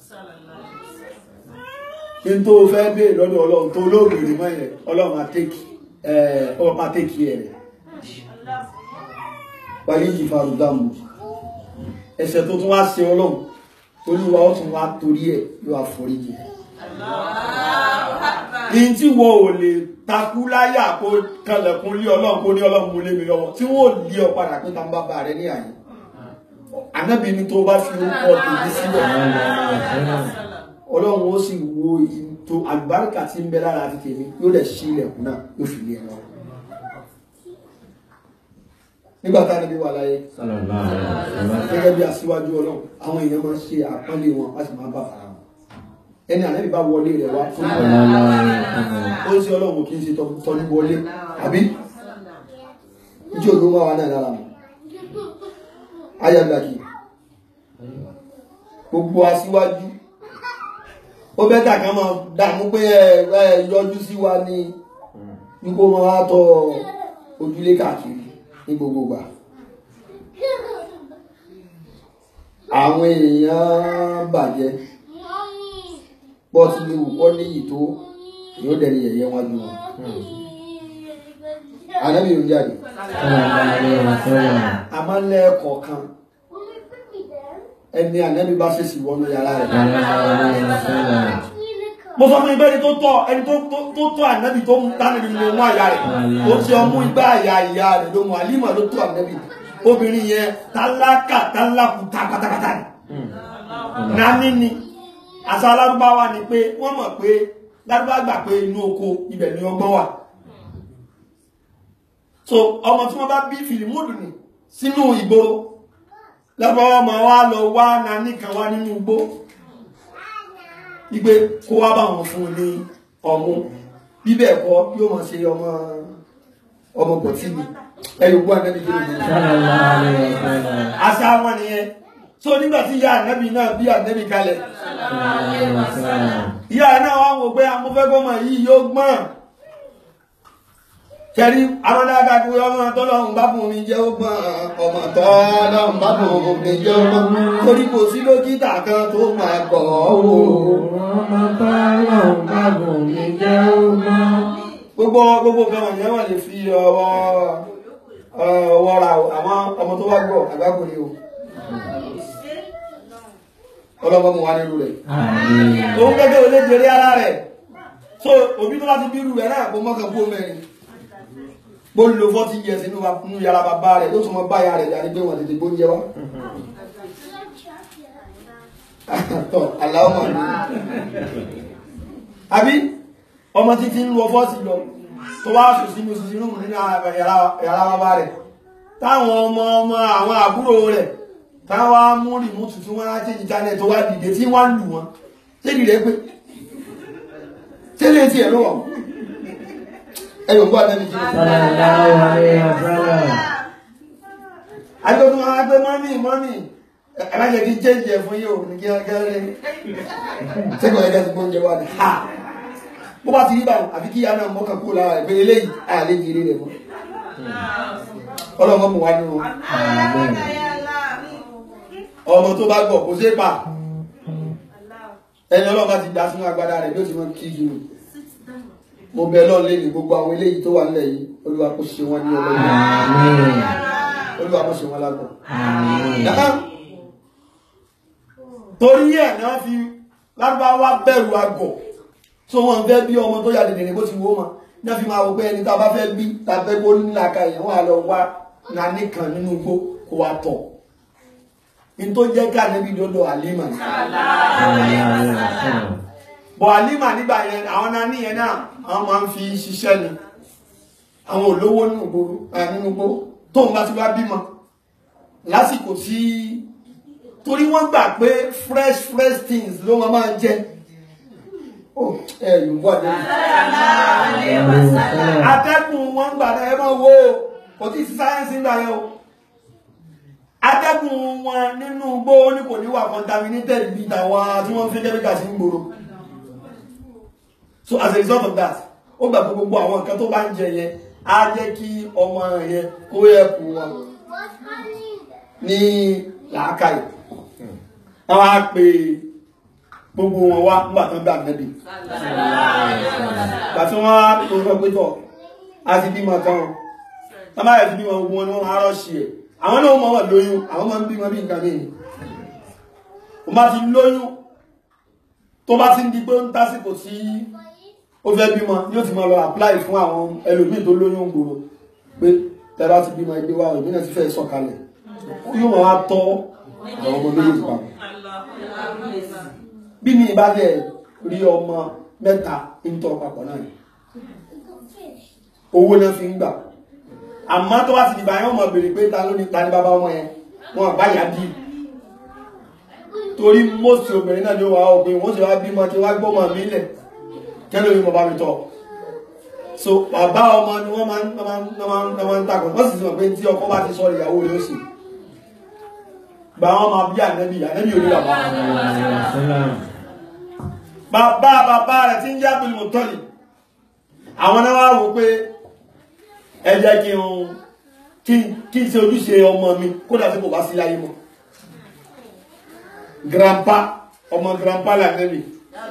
kí n tó fẹ́ bèèrè lọ́dọ̀ ọlọ́run tó lóògbèrè mọ́ yẹn ọlọ́run máa tẹ́kì ọlọ́run máa tẹ́kì ẹ̀ rẹ̀ wáyé yìí farú dáàmù ẹ̀ṣẹ̀ tó tún wá ṣe ọlọ́run olúwa ó tún wá torí ẹ̀ yóò àforíjì ní tí wọ́n ò lè takú láyà kó kanlẹ̀kún lé ọlọ́run kó ní ọlọ́run mú lé mi lọ́wọ́ tí wọ́n ò lé ọ padà pé ta ń bá bá rẹ ní àyè ànábì ní tó bá fi orúkọ tèmi sílẹ̀ ọlọ́run ó sì wo ètò àlùbáríkà tí ń bẹ lára àti tèmi yóò dẹ̀ sí ilẹ̀kùn náà yóò fi lé ẹ lọ nígbà tá a níbi wà láyé Sallallahu alaihi wasallam. gẹ́gẹ́ bí aṣíwájú ọlọ́run àwọn èèyàn máa ń ṣe àpọ́nlé wọn wọ́n sì máa ń bá fara wọn ẹni ànábì bá wọlé rẹ̀ wá fún ìgbà Sallallahu alaihi wasallam. ó ń ṣe ọlọ́run kì í ṣe tọ́ni wọlé àbí ìjọ ògbó máa wà náà lára mi ayàgbàkì gbogbo aṣíwájú ó bẹ́tà kan máa dààmú pé ẹ ẹ yọjú sí wa ní wípé wọn wá tọ ojúlé káàkiri ní gbogbo gbà àwọn èèyàn bàjẹ́ bọ́ ti lè wù kọ́ níyì tó yóò dẹni yẹ̀yẹ́ wájú wọn ànábì yóò jáde Sallallahu alaihi wasallam. a máa ń lẹ́ẹ̀kọ̀ọ̀kan ẹni ànábì bá ṣèṣì wọnú yàrá rẹ̀ Sallallahu alaihi wasallam. mo sọ fún ibẹ́ni tó tọ́ ẹni tó tó- tó tọ́ ànábì tó mú tánàbì ni mo mú àyà rẹ̀ ó ti ọmú igbá àyà ìyá rẹ̀ ló mú àlímà ló tọ́ ànábì obìnrin yẹn tálákà tálákùtà pátápátá ni nání ni àṣà alárúbáwá ni pé wọ́n mọ̀ pé lárúbá gbà pé inú oko ibẹ̀ ni ọgbọ́n wà so ọmọ tí wọ́n bá bí fìlímùdù ni sínú ìgboro lárúbáwá máa wá lọ wá nání kan wá nínú igbó wípé kó wá bá wọn fún un ní ọmú bíbẹ̀ ẹ̀kọ́ yóò mọ̀ ṣe ọmọ ọmọ pọ̀tí mi ẹ̀yọ̀ gbọ́ ànábì kí ló dé Sallallahu alaihi wasallam. àṣà wọn nìyẹn so nígbà tí ìyá ànábì náà bí ànábì kalẹ̀ Sallallahu alaihi wasallam. ìyá náà wá wò pé amúfẹ́gbọ́mọ yìí yóò gbọ́n kẹrí amọ́dága kí ọmọ tọ́lọ́run bá bùn mi jẹ́ ó gbọ́n ọmọ tọ́lọ́run bá bùn mi jẹ́ ọmọ torí kò sí dókítà kan tó máa gbọ́ ọ́ wò Ọmọ tọ́lọ́run bá bùn mi jẹ́ ọmọ. gbogbo gbogbo kan wọ̀nyẹn wọ́n lè fi ọwọ́ ọwọ́ ra o àwọn ọmọ tó wá gbọ́ àgbákò ni o ọlọ́mọ mu wá nínú rẹ̀ Àmín. òun gẹ́gẹ́ olè jẹrẹ ara rẹ̀ so òbí tó bá ti bírú rẹ̀ náà kó mọ́kàn kó mẹ́rin bó ń lo forty years nínú wa- nínú yàrá bàbá rẹ̀ yóò tún mọ báyà rẹ̀ yàrá gbé wọn tètè gbóúnjẹ wá tọ́ aláwọ̀ mọ̀ ní àbí ọmọ títí ń lọ fọ́ọ̀sì lọ tó wá sùn sínú sí inú nínú yàrá yàrá bàbá rẹ̀ táwọn ọmọ ọmọ àwọn àbúrò rẹ̀ táwọn á mú rìmútù tí wọ́n á tẹ́jì jálẹ̀ tó wá dìde tí wọ́n lù wọ́n tẹ́lì rẹ̀ pé tẹ́lẹ̀ tí ẹ̀ lọ́wọ́ ẹ̀yọ̀ gbọ́ àtẹ́lẹ̀ kí Sallallahu alaihi wasallam. agbẹ́gbẹ́ wọn á gbé mọ́mí mọ́mí ẹ má jẹ́ kí jẹ́jì ẹ̀ fún yóò ní kíákíá rẹ̀ sẹ́kọ̀ọ́ ẹ̀gẹ́ ti gbóúnjẹ wá ní ha bó bá ti rí báwọn àfi kí ìyá náà mọ́kàn kúrò lára rẹ̀ pé eléyìí àlè jèrè rẹ̀ mọ́ ọlọ́mọ mu wá nínú Àmín. ọmọ tó bá gbọ́ kò sí pa ẹni ọlọ́mọ ti dá sínú agbádá rẹ̀ bí ó ti mọ kí jù mo bẹ lọ́ọ̀ lé ní gbogbo àwọn eléyìí tó wà nílẹ̀ yìí olúwa kò ṣe wọn ní ọlọ́mọ Àmín. olúwa kò ṣe wọn lágbọ̀ Àmín. Dáhà, torí ẹ̀ náà fi lárúbáwá bẹ̀rù àgọ̀ tó wọn fẹ́ bí ọmọ tó yà dèdè ní bó ti wó ma náà fi máa wò pé ẹni tá a bá fẹ́ bí tá a fẹ́ kó nílà ka èèyàn wà lọ wá nání kan nínú igbó kó wa tọ̀ ní tó jẹ́ ká níbi dọ́dọ̀ àlímà ni Sallallahu alaihi wasallam. bọ̀ àlímà nígbà yẹn àwọn nání yẹn náà àwọn máa ń fi ṣiṣẹ́ ni àwọn olówó nínú gbòòrò ẹ̀ nínú gbó tóun bá ti wá bímọ lásìkò tí torí wọ́n gbà pé fresh fresh things ló máa máa jẹ ó ẹ̀ yorùbá àdéhùn Alaihi wasallam. atẹ́gùn wọn gbà náà ẹ máa wo kò tí sí sáyẹ́nsì ń gbà yẹn o atẹ́gùn wọn nínú igbó ní kò ní wà contaminated bí tàwọn tí wọ́n fi kẹ́míkà sí ń gbòòrò so as a result of that ó gbà pé gbogbo àwọn nǹkan tó bá ń jẹ yẹn á jẹ́ kí ọmọ yẹn kó yẹ kú wọn ní làákàyè àwọn á pe gbogbo wọn wá nígbà tó ń bá nẹ́bí gbà tí wọ́n á tó sọ pé tọ̀ á ti bímọ kan wọn wọ́n bá yẹ ti bímọ gbogbo wọn ni wọ́n máa rọ́ọ̀ṣì ẹ̀ àwọn náà mọ̀ wọ́n lóyún àwọn máa ń bímọ bí nǹkan mìíràn wọ́n bá ti lóyún tó bá ti ń di pé ń tásìkò tí ó fẹ́ bímọ ni ó ti máa lọ apply fún àwọn ẹlòmíì tó lóyún gbòòrò pé tẹ́ bá ti bímọ ẹgbẹ́ wa ìbí náà ti fẹ́ sọ̀kalẹ̀ yóò máa wá tọ́ àwọn ọmọ méjèèjì papọ̀ bí mi bá dẹ̀ rí ọmọ mẹ́ta ń tọ́ papọ̀ náà ni owó náà fi ń gbà àmọ́ tó bá ti dìbà yẹn wọ́n mọ̀ béèrè pé ta ló ní ta ní bàbá ọmọ yẹn wọn àbá yà bí torí mọ́sí obìnrin náà ni ó wà obìnrin wọ́n sì wá bímọ tí wá gbọ́mọ mi lẹ̀ kẹ́lẹ́ mi mọ̀ bá mi tọ́ so bàbá ọmọ ni wọ́n máa ń wọ́n máa ń wọ́n máa ń wọ́n máa ń takọ̀ wọ́n sì ti mọ̀ pé tí ọkọ bá ti sọ ìyàwó rẹ̀ ó sì gbà wọn máa bí ànẹ́bí ànẹ́bí ò ní bàbá bàbá bàbá rẹ̀ tí ń jẹ́ Abdul Muttalib àwọn náà wá wò pé ẹ jẹ́ kí n kí n kí n ṣe ojúṣe ọmọ mi kódà tí kò bá sí láyé mọ́ grandpa ọmọ grandpa lànẹ́bí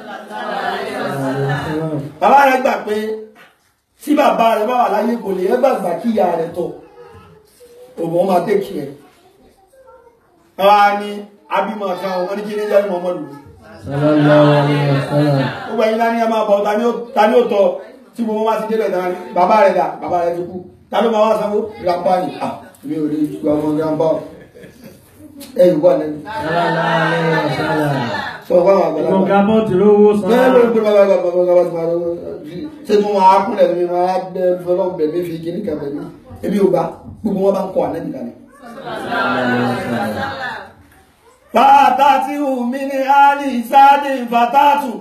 bàbá rẹ̀ gbà pé tí bàbá rẹ̀ bá wà láyé kò lè ẹgbàgbà kí ìyá rẹ̀ tọ̀ òun wọn máa tẹ́kì ẹ̀ wọ́n ní abímọ kan wọ́n ní kí ní jẹ́ Muhammadu sallallahu alaihi wasallam gbogbo ẹ̀yin láni ẹ máa bọ̀ ta ni ó- ta ni ó tọ́ tí gbogbo wá ti débẹ̀ náà bàbá rẹ̀ dà bàbá rẹ̀ ti kú ta ló máa wá sanwó grandpa ni ah mi ò lè gba ọmọ grandpa o ẹ yìí wà lẹ́nu sallallahu alaihi wasallam sọ fún àwọn àgbàlagbà mo gabọ́ tí lówó bẹ́ẹ̀ ló ń san pè bàbá bàbá bàbá bàbá ti máa lọ ṣé tí wọ́n á kúnlẹ̀ mi máa bẹ fọlọ́ bẹ̀ mí fi kíní kan bẹ̀ mí ebi ò bá gbogbo wọn bá ń kọ́ ànẹ́bí kalẹ̀. Fàtàtì mi ní àlì ìsáàdì fàtàtù.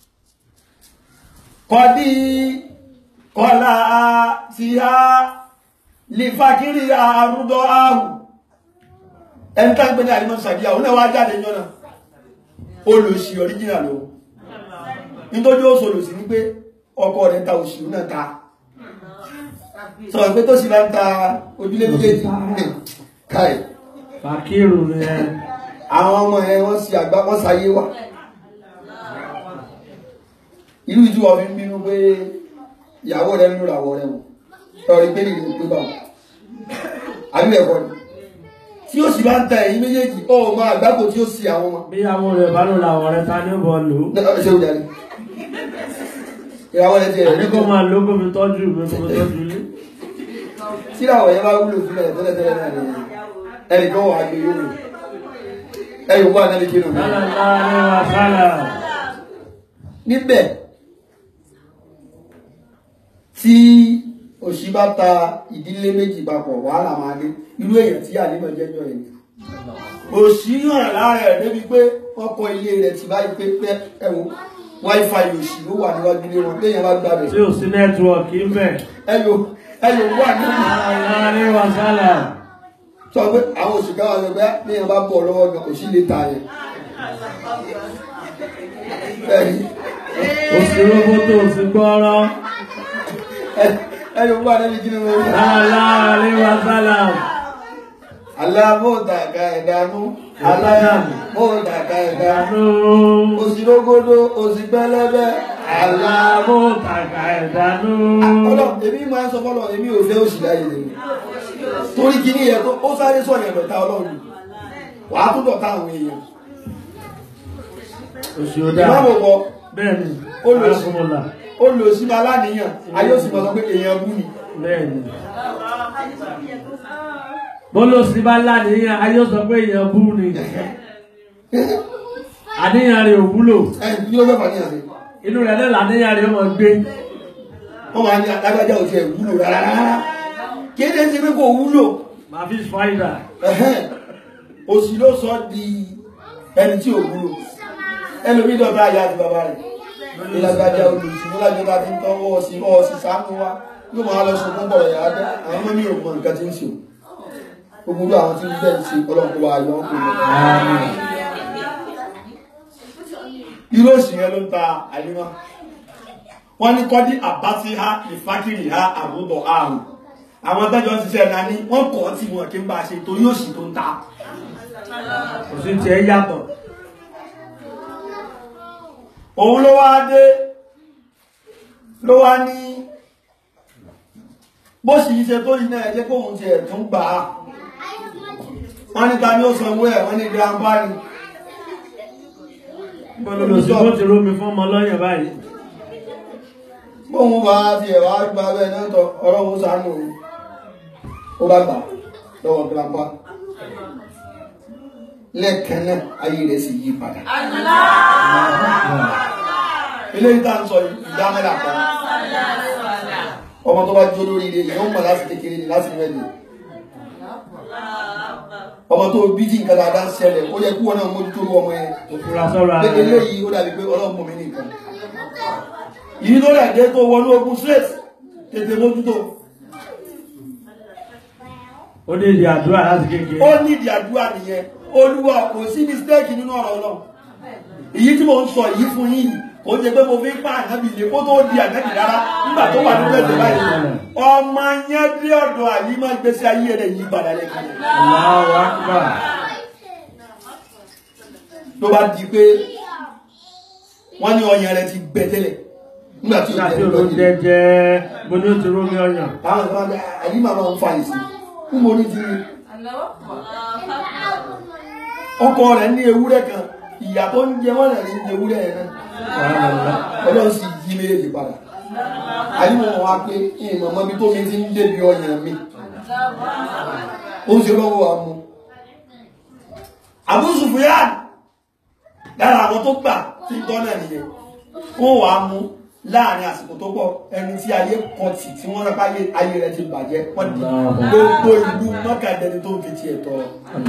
Kọ̀dí kọlà ti ha lè fàkírí àrúdọ́ àrù. Ẹni tá ń pè ní àrímọ̀ sàdíyà, òun náà wá jáde yọ́nà. Olùsì ọ̀ríjìnà ló. Nítorí ó sọ̀rọ̀ sí ní pé ọkọ rẹ̀ ta òsì náà ta. Sọ̀rọ̀ pé tó sì bá ń ta ojúlé méjèèjì. Káì fàkírù ni ẹ àwọn ọmọ ẹ wọ́n sì àgbà wọ́n sáyé wà irú ìjú ọmọ ń bínú pé ìyàwó rẹ̀ ń lò ràwọ̀ rẹ̀ wò tọ́rí pé nìyí pé bá àbí ẹ̀kọ́ ni tí ó sì bá ń ta ẹ̀yìn méjèèjì ó mọ àgbákò tí ó sì àwọn ọmọ bí àwọn rẹ̀ bá ló làwọn rẹ̀ ta ní bọ̀ lò ó ṣé ó jáde ìyàwó rẹ̀ ti àní ẹ̀rí kó máa ló kó mi tọ́jú mi kó mi tọ́jú ilé tí ìràwọ̀ yẹn bá wúlò sílẹ̀ tẹ́lẹ̀tẹ́lẹ̀ náà ni ẹnìkan wà á gbé yóò lò ẹ̀yìn wà náà ní kí nù sallallahu alaihi wasallam níbẹ̀ tí òṣì bá ta ìdílé méjì papọ̀ wàhálà máa dé irú èèyàn tí ànímọ̀ jẹ́jọ́ ẹ̀ òṣì yàn lára ẹ̀ débi pé wọ́n kọ́ ilé rẹ̀ ti báyìí pé pé ẹ̀wọ̀n wifi òṣì ló wà níwájú ilé wọn léèyàn bá gbà tí bẹ̀ ò sí nẹ́tíwọ̀kì ń bẹ̀ ẹ̀yọ̀ ẹ̀yọ̀ wà nínú sallallahu alaihi wasallam sọ pé àwọn òṣì káwà sọ pé léèyàn bá bọ̀ lọ́wọ́ gan òṣì lè ta yẹn Bẹ́ẹ̀ni, òsì roboto òsì gbọ́rọ́ ẹ- ẹ̀yọ̀ wà níbi kí ni mo rí. sallallahu alaihi wasallam alámọ̀tàkà ẹ̀dánú alámọ̀tàkà ẹ̀dánú dánú òsìrógódó òsì pẹlẹbẹ alá. alámọ̀tàkà ẹ̀dánú ọlọ́run èmi máa ń sọ fọ́lọ́ èmi ò fẹ́ òsì láyé lèmi torí kíní yẹn tó ó sáré sọ̀rọ̀ yẹn dọ̀tá ọlọ́run wàá tún dọ̀tá àwọn èèyàn òsì òdà ìmáàmù kọ bẹ́ẹ̀ni Ó lọ sí- arákùnmọ̀lá ó lò sí ma láníyàn ayé òsì máa sọ pé èèyàn bú ni bẹ́ẹ̀ni bọ́lọ̀ sí bá láníyàn ayé ó sọ pé èèyàn bú ni àníyàn rẹ̀ ò wúlò ẹ kí ló fẹ́ fà níyàn sí inú rẹ̀ náà làníyàn rẹ̀ ó mọ̀ gbé wọ́n máa ní alágbájá òsì ẹ̀ wúlò rárá kéde ṣe pé kò wúlò màá fi fáìdà Ẹ̀hẹ́n. òsì ló sọ di ẹni tí ò wúlò ẹlòmí dọ̀tá àyà àti bàbá rẹ̀ ìlàgbàjà olùsí nílájọba tí ń tọ́wọ́ sí ọ́ sí sáánú wa yóò máa lọ sọ fún bọ̀rọ̀ yàrá dẹ́ àwọn ọmọ mi ò mọ nǹkan tí ń ṣe o gbogbo àwọn tí ń bẹ̀ ń ṣe ọlọ́pọ̀ wa yọ ọ́ pè mọ́ irú òsì yẹn ló ń ta àìníwá wọ́n ní kọ́dí àbátí ha ìfákìrì ha àbúbọ̀ àrùn àwọn tẹ́jọ́ ń ṣiṣẹ́ náà ní wọ́n kọ́ tí wọn kí ń bá a ṣe torí òsì tó ń ta òsì tiẹ̀ yàtọ̀ òun ló wá dé ló wá ní bó sì ṣe tó yìí náà ẹjẹ́ kóhun ti ẹ̀tún gbà á wọ́n ní ta ní ó sanwó ẹ̀ wọ́n ní grandpa ni òsì tó ti rómi fún ọmọ lọ́yàn báyìí bóhun bá ti ẹ̀wà gba bẹ́ẹ̀ náà tọ ọlọ́run ṣàánú òun ó bá gbà lọ́wọ́ grandpa lẹ́ẹ̀kan náà ayé rẹ̀ sì yí padà eléyìí tá à ń sọ ìdámẹ́lá kan ọmọ tó bá jó lórí ilé ìyẹn ń mọ̀ láti kékeré ni láti rẹ̀ ni ọmọ tó bí tí nǹkan dáadáa ń ṣẹlẹ̀ ó yẹ kí wọn náà mójútó irú ọmọ yẹn òfurá sọ̀rọ̀ pé ààrẹ eléyìí ó dàbí pé ọlọ́run mọ̀ mí nìkan yìí ló rẹ̀ dé tó wọnú ogun straight tètè mójútó ó ní ìdí àdúrà láti kékeré ó nídìí àdúrà nìyẹn olúwa kò sí mistake nínú ọ̀rọ̀ ọlọ́run èyí tí mo ń sọ yìí fún yín kò ń ṣe pé mo fi ń pa ànábì lé kó tó di ànábì rárá nígbà tó wà nínú ẹ̀sẹ̀ báyìí ọmọ yẹn dé ọ̀dọ̀ àlímọ̀ ìgbésí ayé rẹ̀ yí padà lẹ́kàn Allahu Akbar ló bá di pé wọ́n ní ọyàn rẹ̀ ti gbẹ tẹ́lẹ̀ nígbà tí ó nígbà tí jẹ́ olóhùn lọ́yìn jẹjẹ mo ní ó ti rómi ọyàn àwọn ìfọwọ́ bẹ àlímọ̀ máa ń fa ìsì fún mo ní ti rí ọkọ rẹ̀ ní ewúrẹ́ kan ìyá tó ń jẹ wọ́n rẹ̀ ní ewúrẹ́ yẹn náà ọlọ́run sì yí méjèèjì padà àyíwọ̀n wa pé ìmọ̀ mọ́ mi tó mi ti ń débi ọyàn mi ó ń ṣe lọ́wọ́ wa mú Abu Sufyan lára àwọn tó gbà tí ń tọ́nà nìyẹn wọ́n wàá mú láàrin àsìkò tó pọ̀ ẹni tí ayé kọtì tí wọ́n rápá ayé rẹ̀ ti bàjẹ́ wọ́n di gbogbo ìlú mọ́kàdẹ́ni tó ń fi tiẹ̀ tọrọ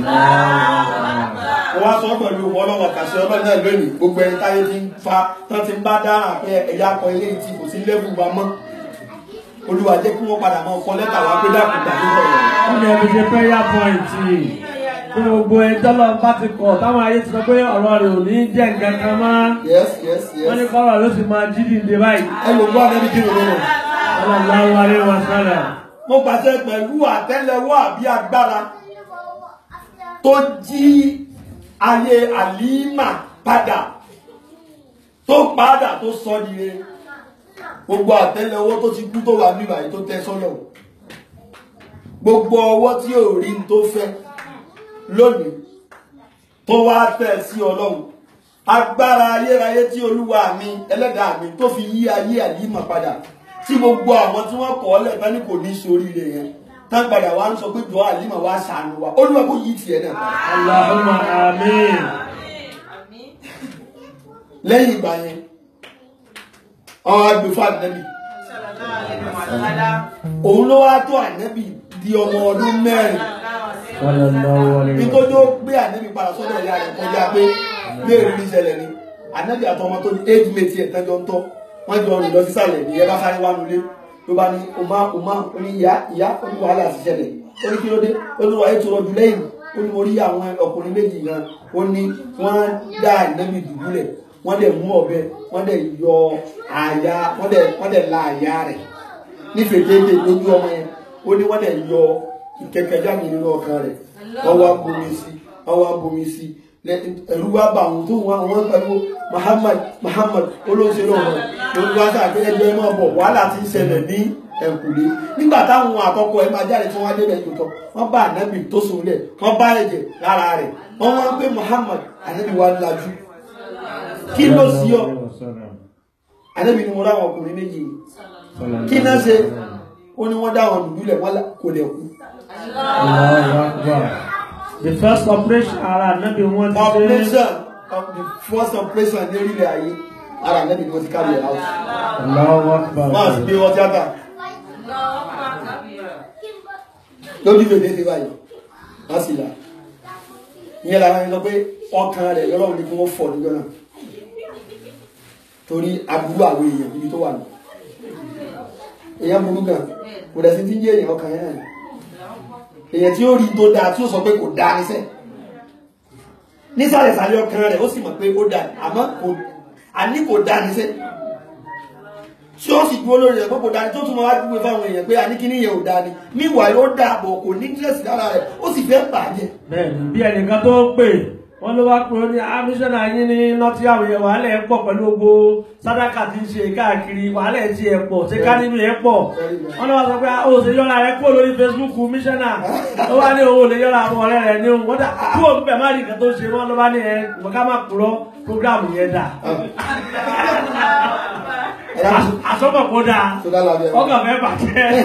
wọ́n wá sọ pẹ̀lú ọlọ́wọ́ kàṣẹ ọlọ́run náà lónìí gbogbo ẹni táyé ti ń fa tán ti ń bá dáhà pé ẹ̀yà akọ ilé yìí tí kò sí lẹ́bù wa mọ́ olúwa jẹ́ kí wọ́n padà máa kọ lẹ́tà wá pé dákúgbà tó sọ̀rọ̀ ó ní ẹbí ṣe prayer point tí gbogbo ẹjọ́ lọ bá ti kọ̀ táwọn ayé ti sọ pé ọ̀rọ̀ rẹ̀ ò ní jẹ́ nǹkan kan mọ́ yes yes wọ́n ní yes kọ́rọ̀ ló sì máa jí dìde báyìí ẹ lò wá lẹ́bi kí ló lọ́wọ́ Sallallahu alaihi wasallam mo pàṣẹ pẹ̀lú àtẹ́lẹwọ́ àbí agbára tó jí ayé àlímà padà tó padà tó sọ nìyẹn gbogbo àtẹ́lẹwọ́ tó ti kú tó wà níbà yìí tó tẹ sọ́lọ̀ gbogbo ọwọ́ tí ò rí n tó fẹ́ lónìí tó wá tẹ̀ sí ọlọ́run agbára ayérayé tí olúwa mi ẹlẹ́dàá mi tó fi yí ayé àlímà padà tí gbogbo àwọn tí wọ́n kọ̀ ọ́ lẹ́gbẹ́ ní kò ní sóríire yẹn tán padà wá ń sọ pé jọ àlímà wá ṣàánú wa olúwa kò yí tiẹ̀ náà padà Allahumma amin lẹ́yìn ìgbà yẹn àwọn agbèfọ́ ànẹ́bì òun ló wá tó ànẹ́bì di ọmọ ọdún mẹ́rin Sallallahu alaihi nítorí wasallam ó gbé ànẹ́bì padà sọ́dọ̀ ìyá rẹ̀ kọjá pé léèrè ní ìṣẹ̀lẹ̀ ni ànẹ́bì àtọmọ tó ní éjì méjì ẹ̀ tẹ́jọ́ ń tọ́ wọ́n jọ rìn lọ sísàlẹ̀ ní ẹ bá sáré wá nulẹ̀ ló bá ní ọmọ ọmọ ó ní ìyá ìyá ó ní wàhálà sí ṣẹlẹ̀ ó ní kí ló dé ó ní wàá ètò ọdún lẹ́yìn ó ní mo rí àwọn ọkùnrin méjì gan ó ní wọ́n dá ànẹ́bì dùbúlẹ̀ wọ́n dẹ̀ mú ọ̀bẹ wọ́n dẹ̀ yọ àyà wọ́n dẹ̀ wọ́n dẹ̀ la àyà rẹ̀ nífẹ̀ẹ́ déédéé lójú ọmọ yẹn ó ní wọ́n dẹ̀ yọ ìkẹ̀kẹ́ jáde nínú ọkàn rẹ̀ wọ́n wá bomi sí wọ́n wá bomi sí lẹ- ẹ̀rú wá bá àwọn tó wọn àwọn pẹ̀lú Muhammad Muhammad olóṣèlú ọ̀hún ló ń wá sáàpé ẹjọ́ ẹ máa bọ̀ wàhálà ti ń ṣẹlẹ̀ ní ẹ̀kúlé nígbà táwọn àkọ́kọ́ ẹ máa jáde tí wọ́n á débẹ̀ tó tọ́ wọ́n bá ànábì tó sùn lẹ̀ wọ́n bá ẹ̀jẹ̀ lára rẹ̀ wọ́n wá ń pé Muhammad ànábì wa lajú kí ló sí ọ Sallallahu alaihi wasallam. ànábì ni mo ráwọn ọkùnrin méjì yìí Sallallahu kí náà ṣe alaihi wasallam. ó ní wọ́n dá àwọn dùdú lẹ̀ wọ́n là- kò lẹ̀ kú Allahu Akbar. The first operation ara nabi wọn ti ṣe operation of the first operation ní orílẹ̀ ayé ara ànábì ni wọ́n ti carry it out Allahu Akbar. wọ́n á sì gbé wọn tíátà lójú fèdè ti báyìí wọ́n sì là ìyẹn làwọn ẹni sọ pé ọkàn rẹ̀ lọ́rọ̀ ní kí wọ́n fọ̀ níjọ́ náà torí aburú àwọn èèyàn níbi tó wà ní èèyàn burú gan kò dẹ̀ sí ti ń jẹ́ èèyàn ọkàn yẹn náà èèyàn tí ó rí tó dáa tí ó sọ pé kò dáa níṣẹ́ nísàlẹ̀sàlẹ̀ ọkàn rẹ̀ ó sì mọ̀ pé ó dáa àmọ́ kò àní kò dáa níṣẹ́ tí ó sì dúró lórí rẹ̀ pé kò dáa ní tó tún máa wá dúró fáwọn èèyàn pé àní kíní yẹn ò dáa ni meanwhile ó dáa bọ̀ kò ní dírẹ́sì lára rẹ̀ ó sì fẹ́ bàjẹ́ Bẹ́ẹ̀ni bí ẹnìkan tó pè wọ́n ló wá pé ó ní amíṣọ́nà yín ní nọ́tí àwòyẹ wàhálà ẹ̀ pọ̀ pẹ̀lú gbogbo sádàkà tí ń ṣe káàkiri wàhálà ẹ̀ ti ẹ̀ pọ̀ ṣé ká nínú ẹ̀ pọ̀ wọ́n ló wá sọ pé ó ṣe yọ́ra rẹ̀ kúrò lórí Facebook míṣọ́nà ó wá ní owó lè yọ́ra àwọn ọ̀rẹ́ rẹ̀ ní òun wọ́n dà kú òun bẹ̀ má rí nǹkan tó ṣe wọ́n ló bá ní ẹ̀ wọ́n ká má kúrọ́ prógráàmù yẹn dà ẹ̀yà tó àsọ́bọ̀ kó dáa tó dá lábẹ́ ọkàn fẹ́ bàjẹ́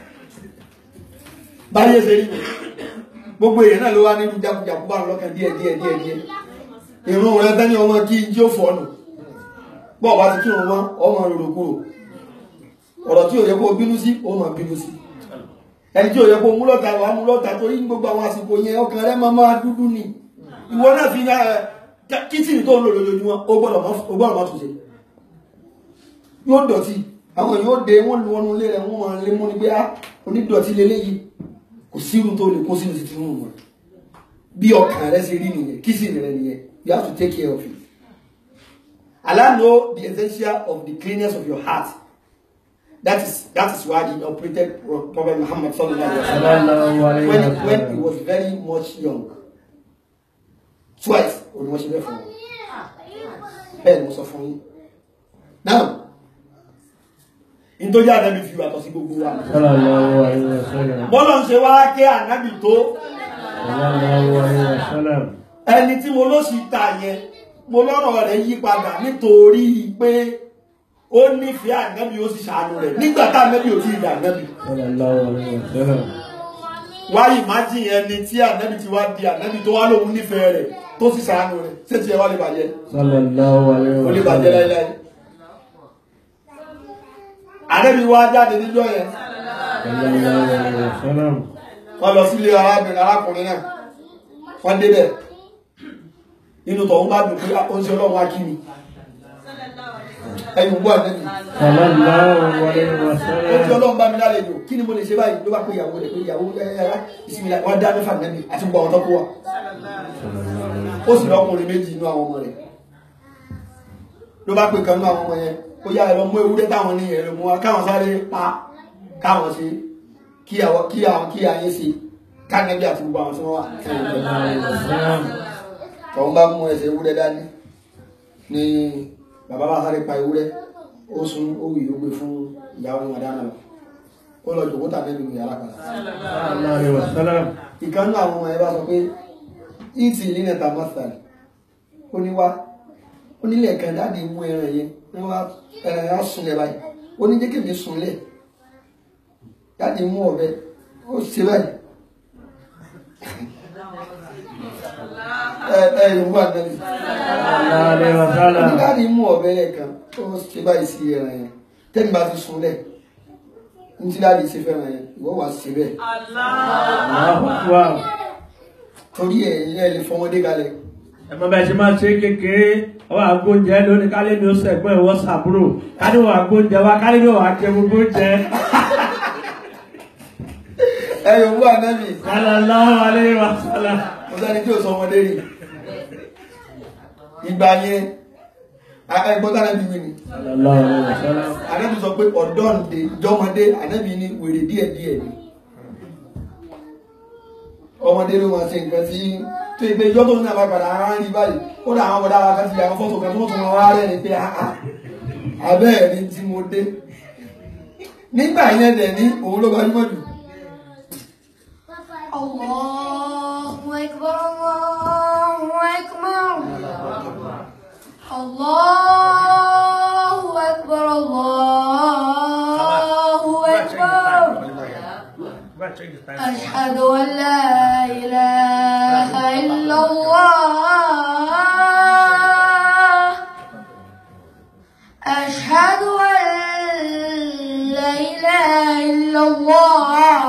báyé ṣe rí mi gbogbo èèyàn náà ló wá nínú jákujàku bá ń lọ́kàn díẹ̀ díẹ̀ díẹ̀ díẹ̀ ìrún rẹ fẹ́ ní ọmọ kí n jí ó fọ́nù bọ́ọ̀ bá ti kírun wọn ọmọ rorò kúrò ọ̀rọ̀ tí ò yẹ kó bínú sí ó máa bínú sí ẹni tí ò yẹ kó mú lọ́ta wàá mú lọ́ta torí ní gbogbo àwọn àsìkò yẹn ọkàn rẹ máa máa dúdú ni ìwọ náà fi kítìnì tó ń lò lójoojúmọ́ ó gbọ́dọ̀ má tún ṣe yóò dọ̀tí àwọn èèyàn ó de wọ́n lu ọnu ilé rẹ̀ wọ́n máa lé mú ní pé á onídọ̀tí leléyìí kò sírun tó lè kó sínú sí tinú wọn bí ọkàn rẹ ṣe rí nìyẹn kí sì rẹ nìyẹn you have to take care of it Allah know the essential of the cleanness of your heart that is that is why he operated Prophet Muhammad sallallahu alaihi wasallam when, he- when he was very much young twice òní wọ́n ṣe bẹ́ẹ̀ fún wọn bẹ́ẹ̀ ni mo sọ fún yín now nítorí ànábì fi wàtọ̀ sí gbogbo wa sallallahu alaihi wasallam bọ́lá ń ṣe wá ké ànábì tó sallallahu alaihi wasallam ẹni tí mo ló sì ta yẹn mo lọ́rọ̀ rẹ̀ yí padà nítorí pé ó nífẹ̀ẹ́ ànábì ó sì ṣàánú rẹ̀ nígbà tá ànábì ò tí ì dà ànábì sallallahu alaihi wasallam wá ìmájì ẹni tí ànábì ti wá di ànábì tó wá lóun nífẹ̀ẹ́ rẹ̀ tó sì ṣàánú rẹ̀ ṣé tiẹ̀ wá lè bàjẹ́ sallallahu alaihi ó lè bàjẹ́ wasallam láíláí ànábì wá jáde níjọ́ yẹn sallallahu alaihi wasallam wọ́n lọ sílé arábìnrin arákùnrin náà wọ́n débẹ̀ inú tọ̀hún bá dùn pé ó ń ṣe ọlọ́run akíni ẹ̀yìn gbọ́ àdẹ́bì sallallahu alaihi ó ti wasallam ọlọ́run bá mi lálejò kí ni mo lè ṣe báyìí ló bá pé ìyàwó rẹ̀ pé ìyàwó ẹ̀yà ìsinmi wọn dá mẹ́fà nẹ́bì àti gbogbo àwọn tọ́kọ wa ó sì lọ́kùnrin méjì inú àwọn ọmọ rẹ̀ ló bá pè kan nínú àwọn ọmọ yẹn ó yá ẹ̀rọ mú ewúrẹ́ táwọn ní ẹ̀rọ mú wa káwọn sáré pa káwọn ṣe kí àwọn kí àwọn kí ayé ṣe káàkiri àti gbogbo àwọn tí wọ́n wà sallallahu alaihi wasallam tọ́wọ́n bá mú ẹsẹ̀ ewúrẹ́ dání ni bàbá bá sáré pa ewúrẹ́ ó sun ó wì ó gbé fún ìyàwó wọn dáná lọ ó lọ jòkó tàbí nínú yàrá kan sallallahu alaihi wasallam ìkan náà àwọn ọmọ ẹ bá sọ pé ìtì nínú ẹ̀ta mọ́sàlì ó ní wá ó nílẹ̀ kan dáàdi mú ẹran yẹn ní wá ẹran yẹn á sunlẹ̀ báyìí ó ní jẹ́ kèmí sunlẹ̀ dáàdi mú ọ̀bẹ ó ṣe báyìí ẹ ẹ yorùbá nẹ́bí sallallahu alaihi wasallam dáàdi mú ọ̀bẹ lẹ́ẹ̀kan ó ṣe báyìí sí ẹran yẹn tẹ́ni bá ti sunlẹ̀ ní tí dáàdi ṣe fẹ́ràn yẹn ìwọ́ wà ṣe bẹ́ẹ̀ Allahu akbar torí ẹ̀ ẹ̀ lè fọmọdé kalẹ̀ ẹmọ bẹ́ẹ̀ ṣe máa ṣe kékeré ọwọ́ àgbóúnjẹ lónìí kálí ni ó sẹ̀gbọ́n ìwọ sàbúrò kálí wà àgbóúnjẹ wa kálí ni wà á jẹ gbogbo oúnjẹ ẹ yorùbá nẹ́bí sallallahu alaihi wasallam mo sẹ́ni tí ò sọ ọmọdé rí ìgbà yẹn ẹgbọ́n tí anábì wí ni sallallahu alaihi wasallam anábì sọ pé ọ̀dọ́ǹde ìjọmọdé anábì ní wèrè díẹ̀ díẹ̀ ni ọmọdé ló máa ṣe nǹkan tí tó ìgbé ìjọ tó ní àbápadà ara ń rí báyìí ó dà àwọn ọmọdé ara kan ti yà àwọn fọ́tò kan tó tún wọn wá rẹ̀ ni pé àá abẹ́ẹ̀ ni tí mo dé nígbà yẹn dẹ̀ ní òun ló gbajúmọ̀ jù الله أكبر الله أكبر الله أكبر الله أكبر أشهد أن لا إله إلا الله أشهد أن لا إله إلا الله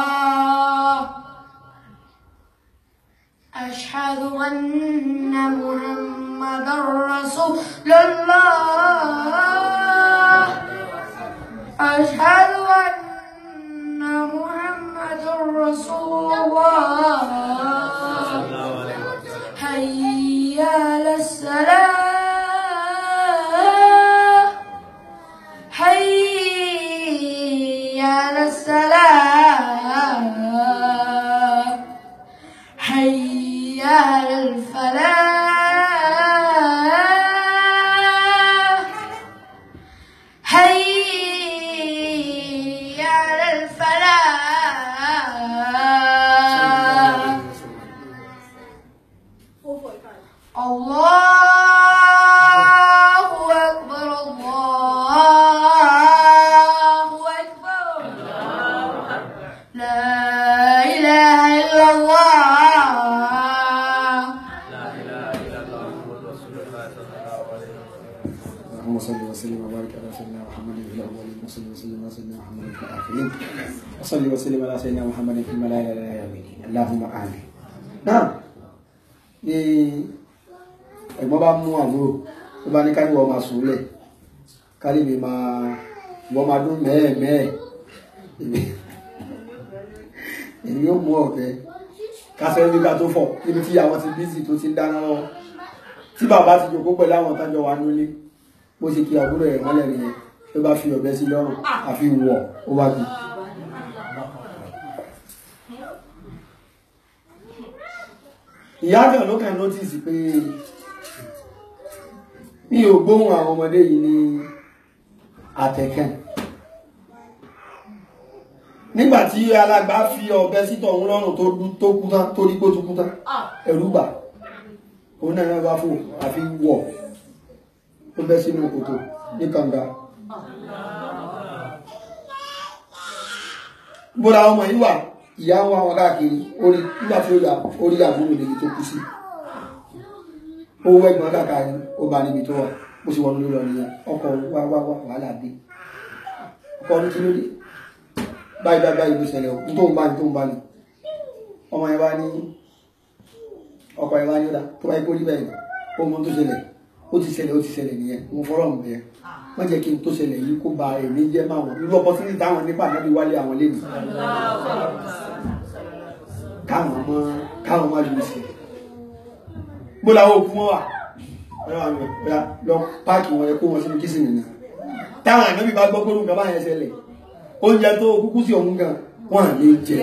أشهد أن محمد رسول الله أشهد أن محمد رسول الله هيا على السلام هيا على السلام حي على الفلاح حي على الفلاح الله أكبر الله أكبر لا إله إلا الله اللهم صل وسلم وسلم وبارك على سيدنا محمد في الاولين وصلي وسلم على سيدنا محمد في الاخرين وصلي وسلم على سيدنا محمد في الملائكه الى يوم الدين اللهم امين نعم ni ẹ̀gbọ́n bá mú àbúrò tó bá ní ká ní wọ́n máa sùn lẹ̀ ká lè mi máa wọ́n máa dún mẹ́ẹ̀mẹ́ẹ̀ èmi yóò mú ọ̀bẹ kásẹ̀ nígbà tó fọ̀ níbi tí àwọn ti bízì tó ti ń dáná lọ́wọ́ tí bàbá ti jòkó pẹ̀lú àwọn tájọ wà nílé bó ṣe kí àbúrò ẹ̀ mọ́lẹ̀ nìyẹn ló bá fi ọ̀bẹ sí lọ́rùn àfi wọ̀ ó wá bí. ìyá kan ló kàn nọ́tìsì pé mi ò gbóhùn àwọn ọmọdé yìí ní àtẹ̀kàn nígbà tí alàgbà fi ọ̀bẹ sítọ̀ òun lọ́rùn tó dú- tó kú tán tó rí kó tó kú tán ẹ̀rù bà òun náà náà bá fò àfi wọ̀ ó bẹ́ sínú kòtò ní kànga bóra ọmọ yìí wà ìyá ń wá wọn káàkiri orí nígbà tí ó yà orí àbúrò níbi tó kú sí ó wẹ́gbọ́n káàkiri ó bá níbi tó wà ó sì wọnú lọ nìyẹn ọkọ̀ wá wá wá wàhálà dé ọkọ̀ ọdún tí ló dé báyìí báyìí báyìí ló ṣẹlẹ̀ ó tó ń bá ní tó ń bá ní ọmọ yẹn bá ní ọkọ̀ yẹn bá ní ó dá tó báyìí kó rí bẹ́ẹ̀ ó mọ tó ṣẹlẹ̀ ó ti ṣẹlẹ̀ ó ti ṣẹlẹ̀ nìyẹn mo fọ́rọ̀ mọ̀ bẹ́ẹ̀ wọ́n jẹ́ kí n tó ṣẹlẹ̀ yìí kó ba èmi jẹ́ máa wọ̀n irú opportunity táwọn nípa náà bí wálé àwọn lẹ́nu káwọn ọmọ káwọn ọmọ lù sí bó làwọn òkú wọn wà ọ̀rẹ́ wa lọ lọ páàkì wọn ẹ kó wọn sínú kìsìn nìyẹn táwọn ànábì bá gbọ́ pé nǹkan bá yẹn ṣẹlẹ̀ oúnjẹ tó kúkú sí ọ̀hún gan wọn à lè jẹ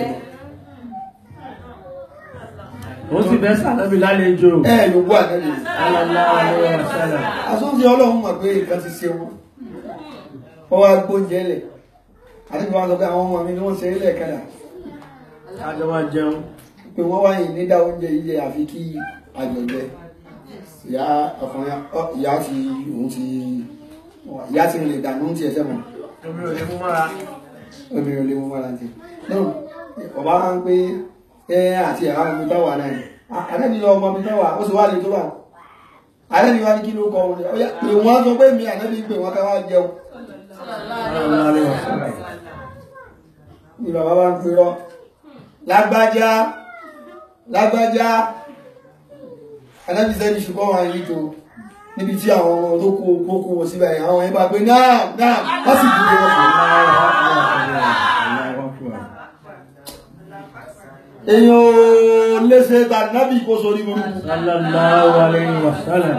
ó sì bẹ́ sàlẹ́bí lálejò ẹ ló gbọ́ ànábì sallallahu alaihi wasallam àsọ́njẹ ọlọ́run mọ̀ pé nǹkan ti ṣe wọn wọ́n wá gbóúnjẹ lẹ̀ àti bí wọ́n sọ pé àwọn ọmọ mi ni wọ́n ṣe é lẹ́ẹ̀kadà kájọ máa jẹun pé wọ́n wá yìí nídá oúnjẹ yìí jẹ àfi kí àjọjẹ ìyá ọkùnrin ọ, ìyá ti òun ti ìyá ti rìn dànù ti ẹsẹ̀ mọ́ omi ò lè mú mọ́ra obìnrin olè mú mọ́ra ti náà ọba wá ń pé ẹ àti ẹ̀rọ ọmọ mi táwà náà ni àdẹ́bí lọ ọmọ mi táwà ó sì wá lè tó bá àdẹ́bí wá ní kí ló kọ wọn ọyá pé wọ́n sọ pé mi àdẹ́bí pé wọ́n ká wá jẹun sallallahu alaihi wasallam ni bàbá bá ń pèrọ lágbájá lágbájá anábìsẹ́ ní ṣùgbọ́n wọn yìí tó níbi tí àwọn ọmọ tó kó kókó wọn síbẹ̀ àwọn ẹ̀bá pé náà náà wọ́n sì dúró wọn fún èèyàn ò léṣe tàbí kó sórí burúkú sallallahu alaihi wasallam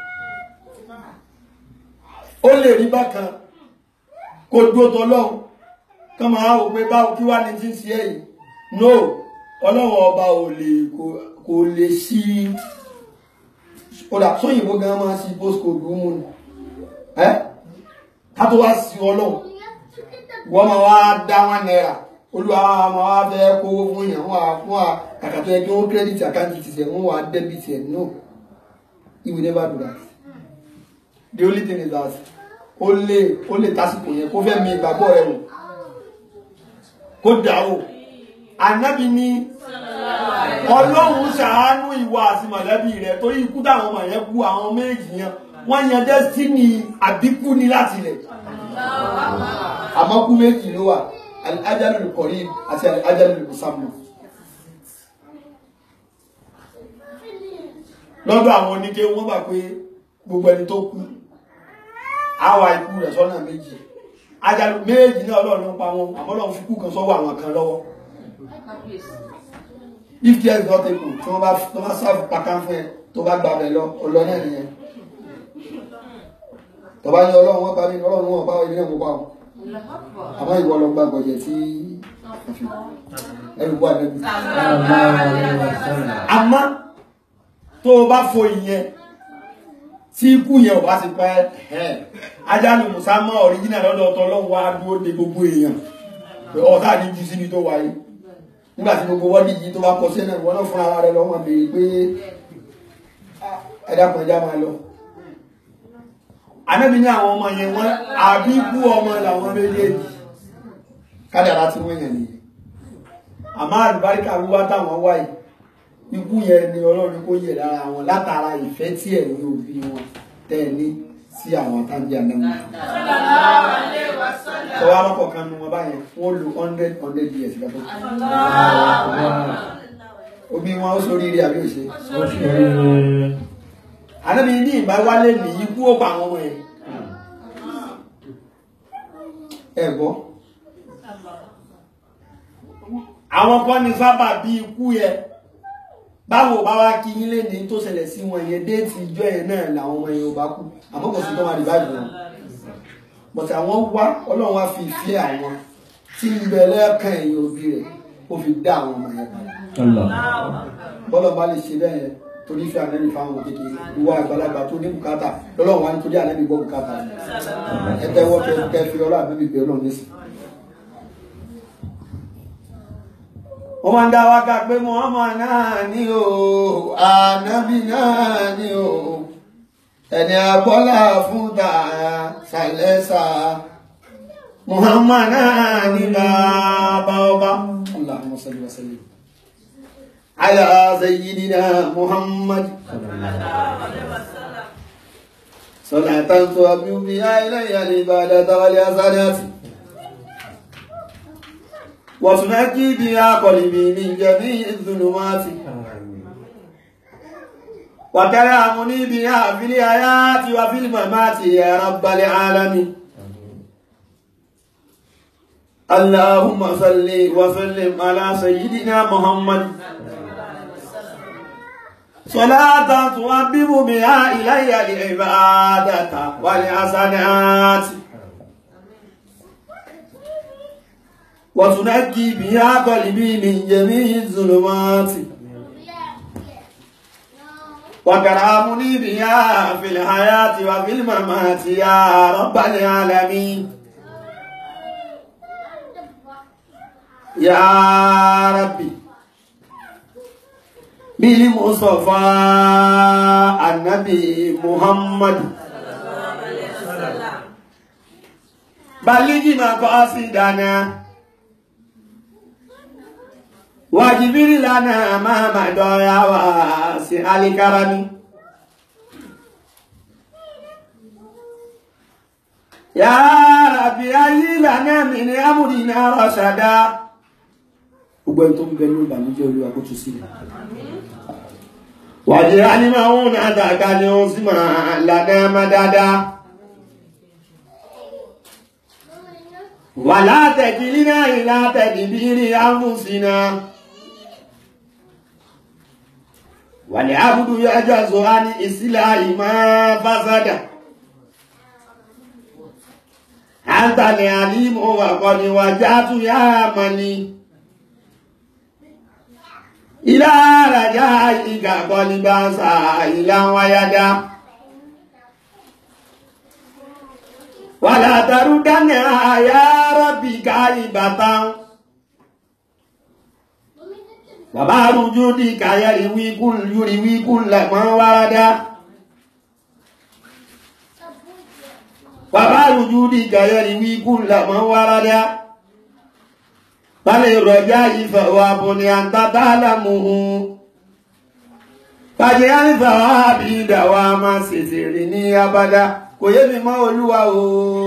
ó lè rí bákan kó dúró tọlọ́hun kán máa wò pé báwo kí wá ní tí ń ṣe ẹ̀yìn no ọlọ́run ọba ò lè kò- kò lè sí ọ̀dà sóyìnbó gan máa sí postcode mú ni ẹ́ ká tó wá sí ọlọ́run wọ́n máa wá dá wọn náírà olúwa wa máa wá fẹ́ kówó fún yàn wọ́n wá fún wa kàkà tó yẹ kí wọ́n credit account ti sẹ̀ wọ́n wá debit ẹ̀ no he will never do that the only thing is that ó lè ó lè tásìkò yẹn kó fẹ́ mi ìgbàgbọ́ rẹ̀ wò kó dà o ànábì ní ọlọ́run ṣàánú ìwà àti mọ̀lẹ́bí rẹ̀ torí ikú táwọn ọmọ yẹn kú àwọn méjì yẹn wọ́n yan destiny àbíkú ní láti rẹ̀ àmọ́ kú méjì ló wà ajáde kọ̀rí àti ajáde musamman lọ́dọ̀ àwọn oníke wọ́n gbà pé gbogbo ẹni tó kú àwa ikú rẹ̀ sọ́nà méjì ajáde méjì náà ọlọ́run ló ń pa wọn àmọ́ ọlọ́run fi kú kan sọ́wọ́ àwọn kan lọ́wọ́ if care is not taken tí wọ́n bá tó bá sáfù pàkán fún ẹ tó bá gbàbẹ̀ lọ ọlọ́ náà nìyẹn tó bá ní ọlọ́run wọn pa mí ọlọ́run wọn pa ilé náà mo pa wọn àmọ́ ìwọ lọ gba gbọ̀jẹ̀ tí ẹrù wà lẹ́bi sallallahu alaihi wasallam àmọ́ tó o bá fo ìyẹn tí ikú yẹn ò bá ti pẹ́ ẹ̀ ajánu musamman original lọ́dọ̀ ọ̀tọ̀ ọlọ́run wá dúró de gbogbo èèyàn pé ọ̀tá ní jù síbi tó wáyé nígbà tí gbogbo wọ́n díjì tó bá kọ sí náà wọ́n náà fún ara rẹ̀ lọ́wọ́ béèrè pé ẹ̀dá kan já máa lọ anábì ní àwọn ọmọ yẹn wọ́n àbíkú ọmọ làwọn méjèèjì kádàrá tí wọ́n yẹn nìyẹn àmọ́ àlùbáríkà wíwá táwọn wáyé ikú yẹn ni ọlọ́run kó yẹ lára wọn látara ìfẹ́ tí ẹ̀ ní òbí wọn tẹ́ ẹ ní sí àwọn táǹdì ànábì sọ wá lọ́pọ̀ kan nu wọn báyẹn wọ́n lo hundred hundred years ìgbà tó kù omi wọn ó sórí rí àbí òṣè ànábì ní ìbá wálé ní ikú ó pa àwọn ọmọ yẹn ẹ gbọ́ àwọn kan ní sábà bí ikú yẹ báwo bá wá kí yín lè ní tó ṣẹlẹ̀ sí wọn yẹn déètì ìjọ yẹn náà làwọn ọmọ yẹn ò bá kú àmọ́ kò sí tó máa rí báyìí wọn bọ̀tí àwọn wá ọlọ́run wá fi ìfẹ́ àwọn tí ń bẹ lẹ́ẹ̀kan ẹ̀yìn òbí rẹ̀ ó fi dá àwọn ọmọ yẹn padà bọ́lọ̀ bá lè ṣe bẹ́ẹ̀ yẹn torí fi ànẹ́bí fáwọn òkèké ìwà àgbàlagbà tó ní bùkátà lọ́lọ́run wá nítorí ànẹ́bí gbọ́ bùkátà ẹ tẹ́wọ́ kẹ fi ọlọ́ ànẹ́bí bẹ́ẹ̀ lọ́run nísìn. wọ́n máa ń dá wákà pé Muhammad náà ní o ànábì náà ní o ẹni àgbọ́lá fún tààrà ṣàlẹ́sà Muhammad náà ní bàbá ọba Allahumma salli wa sallim ala sayyidina Muhammad salatan tu'abbi biha ilayya al-ibadata wal hasanati وتنجي بها قلبي من جميع الظلمات وترحمني بها في الحياة وفي الممات يا رب العالمين اللهم صل وسلم على سيدنا محمد صلاة تؤبب بها إلي العبادة والحسنات وتنجي بها قلبي من جميع الظلمات وكرامني بها في الحياة وفي الممات يا رب العالمين يا ربي بالمصطفى النبي محمد بلغ مقاصدنا واجبر لنا ما مضى يا واسع الكرم يا ربي أي لنا من أمرنا رشدا gbogbo ẹni tó ń bẹ ní ìbànújẹ́ olúwa kó tún sílẹ̀ wàdí anímọ̀ọ́hún náà dàgbà ni ó sì máa lànà má dáadáa wà látẹ̀kìlí náà ìlà tẹ̀kìbírí ámùsínà wà ní àbúdú yájọ́ zọ́á ní ìsílẹ̀ ìmọ̀ fásádà àǹtàlẹ̀ àlímọ̀ wà kọ́ ni wà játú yá mọ̀ ni ilá àràjá ìgà kọ́ ni bá sà ilá wáyádá wàlá tarúdánà àyà rọ́bì káyì bàtà bàbá rújú dì káyàrí wíkún yúrí wíkún lẹ́mọ́ wárádá bàbá rújú dì káyàrí wíkún lẹ́mọ́ wárádá balẹ̀ rọjá ìfẹ̀wà bùnì àtàtàlámùhù bàjẹ́ àrífẹ̀wà bí ìdàwà máa ṣèṣèrè ní abádá kò yé mi mọ́ olúwa o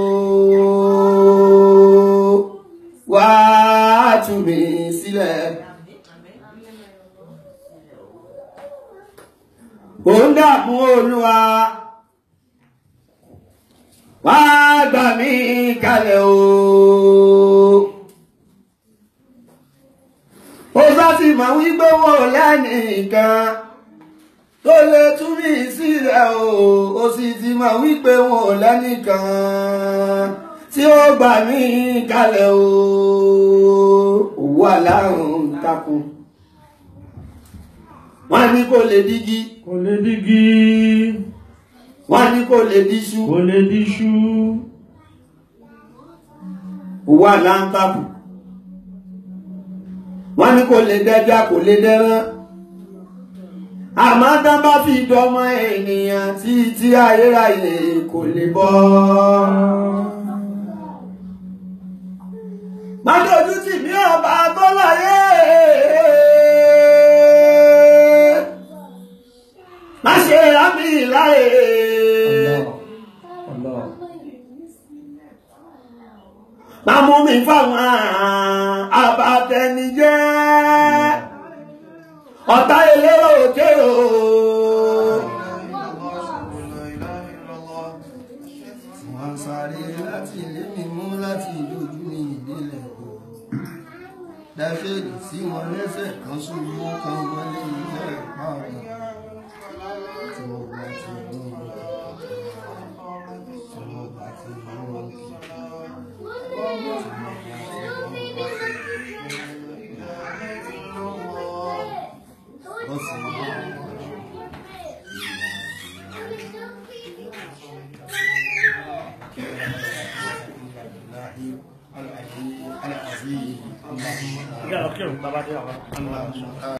wá tú mi sílẹ̀ kò ń dààmú olúwa wá gbà mí kalẹ̀ o ó sá ti mọ̀ wípé wọ́n lẹ́nìkan tó lè tú mi sílẹ̀ o ó sì ti mọ̀ wípé wọn ò lẹ́nìkan tí ó gbà mí kalẹ̀ o òwú aláàrùn takun wọ́n ní kò lè dígí kò lè dígí wọ́n ní kò lè díṣú kò lè díṣú òwú aláǹtakùn wọ́n ní kò lè dẹja kò lè dẹran àmọ́ tá bá fi dọmọ ènìyàn tí tí ayérayé kò lè bọ́. má dojú tì mí ọba tó láyé má ṣe rámì láyé Allah. máa mú mi fáwọn abatẹnijẹ́ ọ̀tá elérò òkè o. wọ́n sáré láti ilé mi mú láti ìlójú ní ìdílé o dáfídì sí wọn lẹ́sẹ̀ kan ṣubú kan wọlé ilé ìpààrọ̀ tí mo bá ti mú un tí mo bá ti mú un ó sì mú un. العظيم اللهم Ìgbà lọ kírun bàbá dé àwọn. اللهم